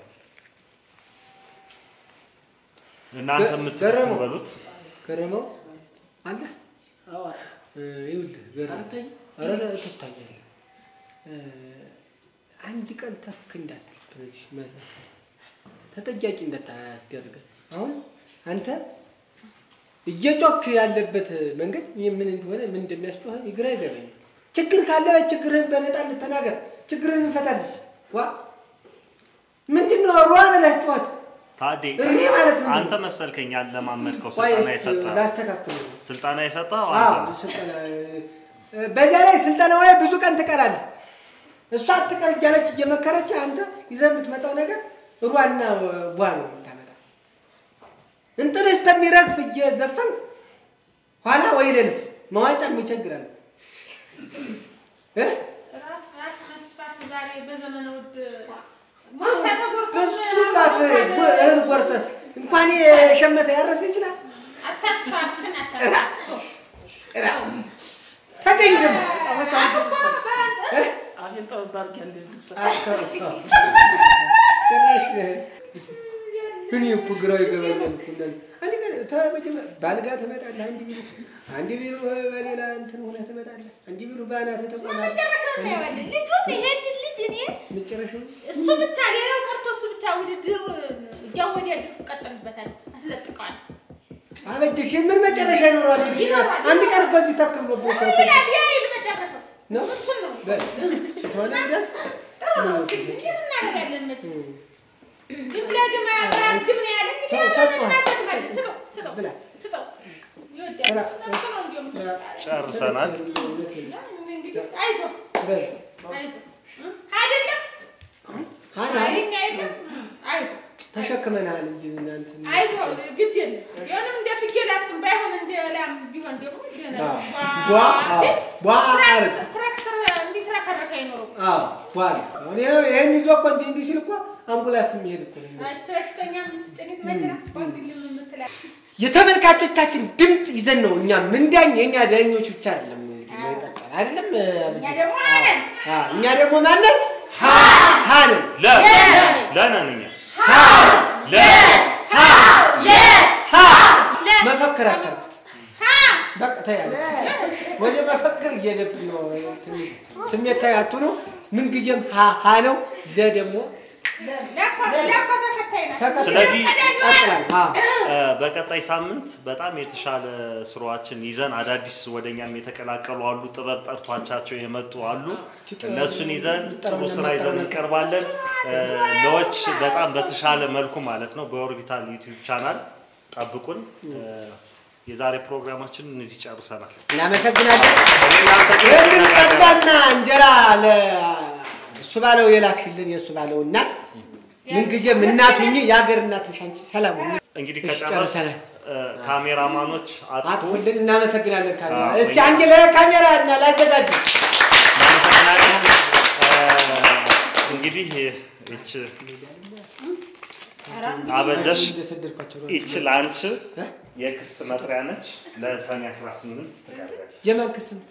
እናንተ ገረሙ። የምትበሉት ገረመው አለ እ፣ ይኸውልህ ገረመው ኧረ ትታያለህ እ፣ አንድ ቀን ተክ እንዳትል በዚህ መድረክ ተጠያቂ እንዳታስደርገን አሁን አንተ እየጮክ ያለበት መንገድ ይህ ምን እንደሆነ ምን እንደሚያስጮህ ግራ ይገባኛል። ችግር ካለ ችግርህን በነፃነት ተናገር፣ ችግርህን እንፈታለን። ዋ ምንድን ነው ሯ ብለህ ጩኸት ታዴ እሪ ማለት ምንድን ነው? አንተ መሰልከኝ ያለማመድከው ቆይ ስልጠና እስኪ የሰጠህ ላስተካክል። ስልጠና የሰጠህ አዎ አንተ ነህ። ስልጠና እ፣ በዚያ ላይ ስልጠናው ላይ ብዙ ቀን ትቀራለህ። እሷ አትቀር እያለች እየመከረች አንተ ይዘህ የምትመጣው ነገር ሯና ቧ ነው የምታመጣ። እንጥል እስከሚረግፍ እየዘፈንክ ኋላ ወይ ሌልስ መዋጫም ይቸግራል እ? ራስ ራስ መስፋት ዛሬ በዘመነ ውድ ብዙ ላፍ እህል ጎርሰህ እንኳን የሸመተ ያረሰ ይችላል። አታስፋፍን እራ እራ ተገኝ ደግሞ እ? አፌን ጠበብ አድርጌ አንዴ ልስፋ። ጭራሽ እኔ እኮ ግራው ይገባኛል እኮ እንዳለ አንድ ቀን ተመጀመር ባልጋ ትመጣለህ፣ አንድ ቢሉ አንድ ቢሉ በሌላ እንትን ሆነህ ትመጣለህ፣ አንድ ቢሉ በአናትህ ትቆማለህ። መጨረሻውን እናየዋለን። ልጁን ይሄንን ልጅ እኔ መጨረሻው እሱ ብቻ ሌላው ቀርቶ እሱ ብቻ ውድድር እያወዳደር ቀጥልበታል፣ አስለጥቀዋል። አበጀሽ ምን መጨረሻ ይኖረዋል? ይኖረዋል። አንድ ቀን እኮ እዚህ ተክል ነው እኮ ይላል ያ ይል መጨረሻው ነው እሱን ነው በል እሱ ተሆነ ደስ ጥሩ ነው። እንዴት እናደርጋለን? መቼስ ግም ለግም አያምራት ግም ነው ያለ እንግዲህ ሰው ሰጥቷል። እናደርጋለን። ስጠው ስጠው ብላ ስጠው ይወዳል። እሱ ነው እንዲያውም ጨርሰናል። እንግዲህ አይዞህ በል አይዞህ እ? አይደለም ሀና አይኛ የለም አይዞህ ተሸክመናል እንጂ እናንተ አይዞህ ግድ የለም ቢሆንም እንደ ፍየል አትሁን፣ ባይሆን እንደ ላም ቢሆን ደግሞ ደህና ነው። ቧ አዎ፣ ቧ አያርግ ትራክተር እንዲትረከረከ አይኖረው አዎ ቧል አሁን ይኸው ይሄን ይዞ እኮ እንዲህ እንዲህ ሲል እኮ አምቡላንስ የሚሄድ እኮ ነው የሚመስለው። በሽተኛ የምትጭኒት መችና ወንድልም የምትላ የተመልካቾቻችን ድምፅ ይዘን ነው እኛ ምንዳኝ የእኛ ዳኞች ብቻ አይደለም እንግዲህ መቀጠል አይደለም እኛ ደግሞ አለን አ፣ እኛ ደግሞ ማንን ሀ ሀ ነን ለ ለነን እኛ ለ ሀ መፈክር አታርጉት በቃ ተያለ ወደ መፈክር እየሄደብን ነው ትንሽ ስሜታዊ አትሁኑ ምንጊዜም ሀ ሀ ነው ለ ደግሞ ለኮ ለኮ ተከታይ ናት። ስለዚህ ቀጥላል ሀ እ፣ በቀጣይ ሳምንት በጣም የተሻለ ስራዎችን ይዘን አዳዲስ ወደኛም የተቀላቀሉ አሉ፣ ጥበብ ጠርቷቻቸው የመጡ አሉ። እነሱን ይዘን ጥሩ ስራ ይዘን እንቀርባለን። እ፣ ለዎች በጣም በተሻለ መልኩ ማለት ነው በኦርቢታል ዩቲዩብ ቻናል ጠብቁን። እ፣ የዛሬ ፕሮግራማችን እነዚህ ጨርሰናል። እናመሰግናለን። የምንጠባና እንጀራ ለእሱ ባለው የላክሽልን የእሱ ባለው እናት ምንጊዜም እናት ሁኚ፣ የሀገር እናት ነሽ አንቺ። ሰላም ሁኚ። እንግዲህ እሺ፣ ከጨረስ ጨርሰናል። ካሜራማኖች አጥፉ። አጥፉልን። እናመሰግናለን። ካሜራ አዎ፣ እስቲ አንድ ለካሜራ እና ላዘጋጅ እናመሰግናለን። እንግዲህ ይች አበጀሽ ይች ለአንቺ የክስ መጥሪያ ነች። ለሰኔ 18 ትቀርባለች። የማን ክስ ነው?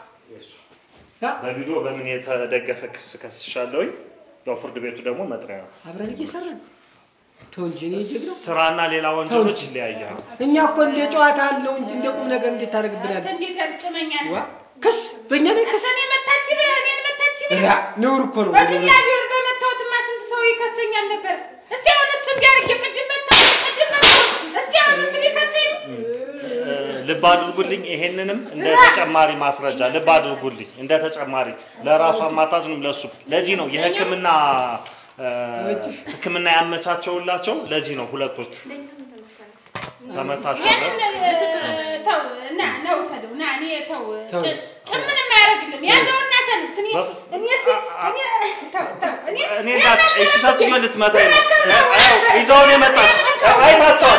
በቪዲዮ በምን የተደገፈ ክስ ከስሻለሁኝ። ያው ፍርድ ቤቱ ደግሞ መጥሪያ ነው። አብረን እየሰራን ተው እንጂ እኔ ጀግና ስራና ሌላ ወንጀሎች ይለያያሉ። እኛ እኮ እንደ ጨዋታ አለው እንጂ እንደ ቁም ነገር እንዴት ታደርግብናለህ? እንዴት ያልጭመኛል? ክስ በእኛ ላይ ክስ እኔ መታች ብለህ እኔን መታች ብለህ ራ ነውር እኮ ነው። በዱላ ቢሆን በመታወትማ ስንት ሰው ይከሰኛል ነበር። እስቲ አሁን እሱ እንዲያርግ ቅድም መታው ቅድም መታው። እስቲ አሁን እሱ ሊከሰኝ ነው። ልብ አድርጉልኝ። ይሄንንም እንደ ተጨማሪ ማስረጃ ልብ አድርጉልኝ። እንደ ተጨማሪ ለራሱ አማታዝንም ለሱ ለዚህ ነው የሕክምና እ፣ ሕክምና ያመቻቸውላቸው ለዚህ ነው ሁለቶቹ ተመታቸው። ይሄንን እ፣ ተው እና ና ውሰደው ና እኔ ተው ተው። ጭ- ጭምንም አያደርግልም። ያዘውና ሰንት እኔ እኔ ስ- እኔ ተው ተው እኔ እኔ ጋር እቺ ሰትዮ ልትመታኝ ነው። አዎ፣ ይዘውን የመጣች አይታቸዋል።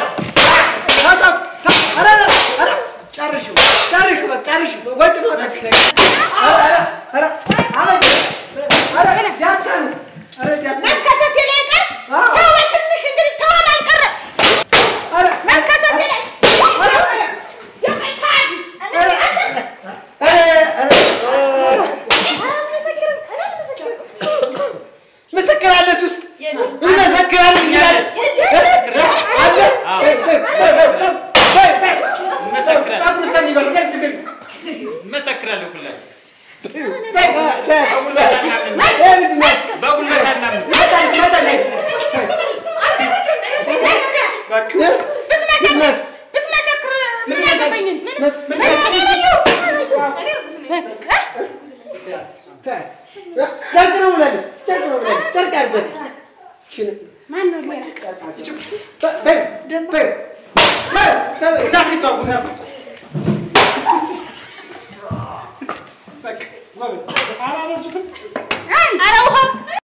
ኧረ ኧረ ኧረ ጨርሽው ጨርሽው በቃ ጨርሽው ወጭ ማውጣትሽ ላይ ኧረ ኧረ ኧረ አበጀ ኧረ ዳታ ነው ኧረ ዳታ መከሰሴ ላይ ቀር ሰው በትንሽ እንግዲህ ተሆን አልቀረም። ኧረ መከሰሴ ላይ ምስክር አለች ውስጥ እንመሰክራለን እያለ አለ እንመሰክራለን ሁላችን ብትመሰክር ምን ያገባኝን? ጨርቅ ነው ብላለች ጨርቅ ነው ብላለች ጨርቅ አድርገን ማን ነው ሌላ? በይ በይ ቡና ፍሊቷ ቡና ፍሊቷ አላበዙትም። ኧረ ውሃ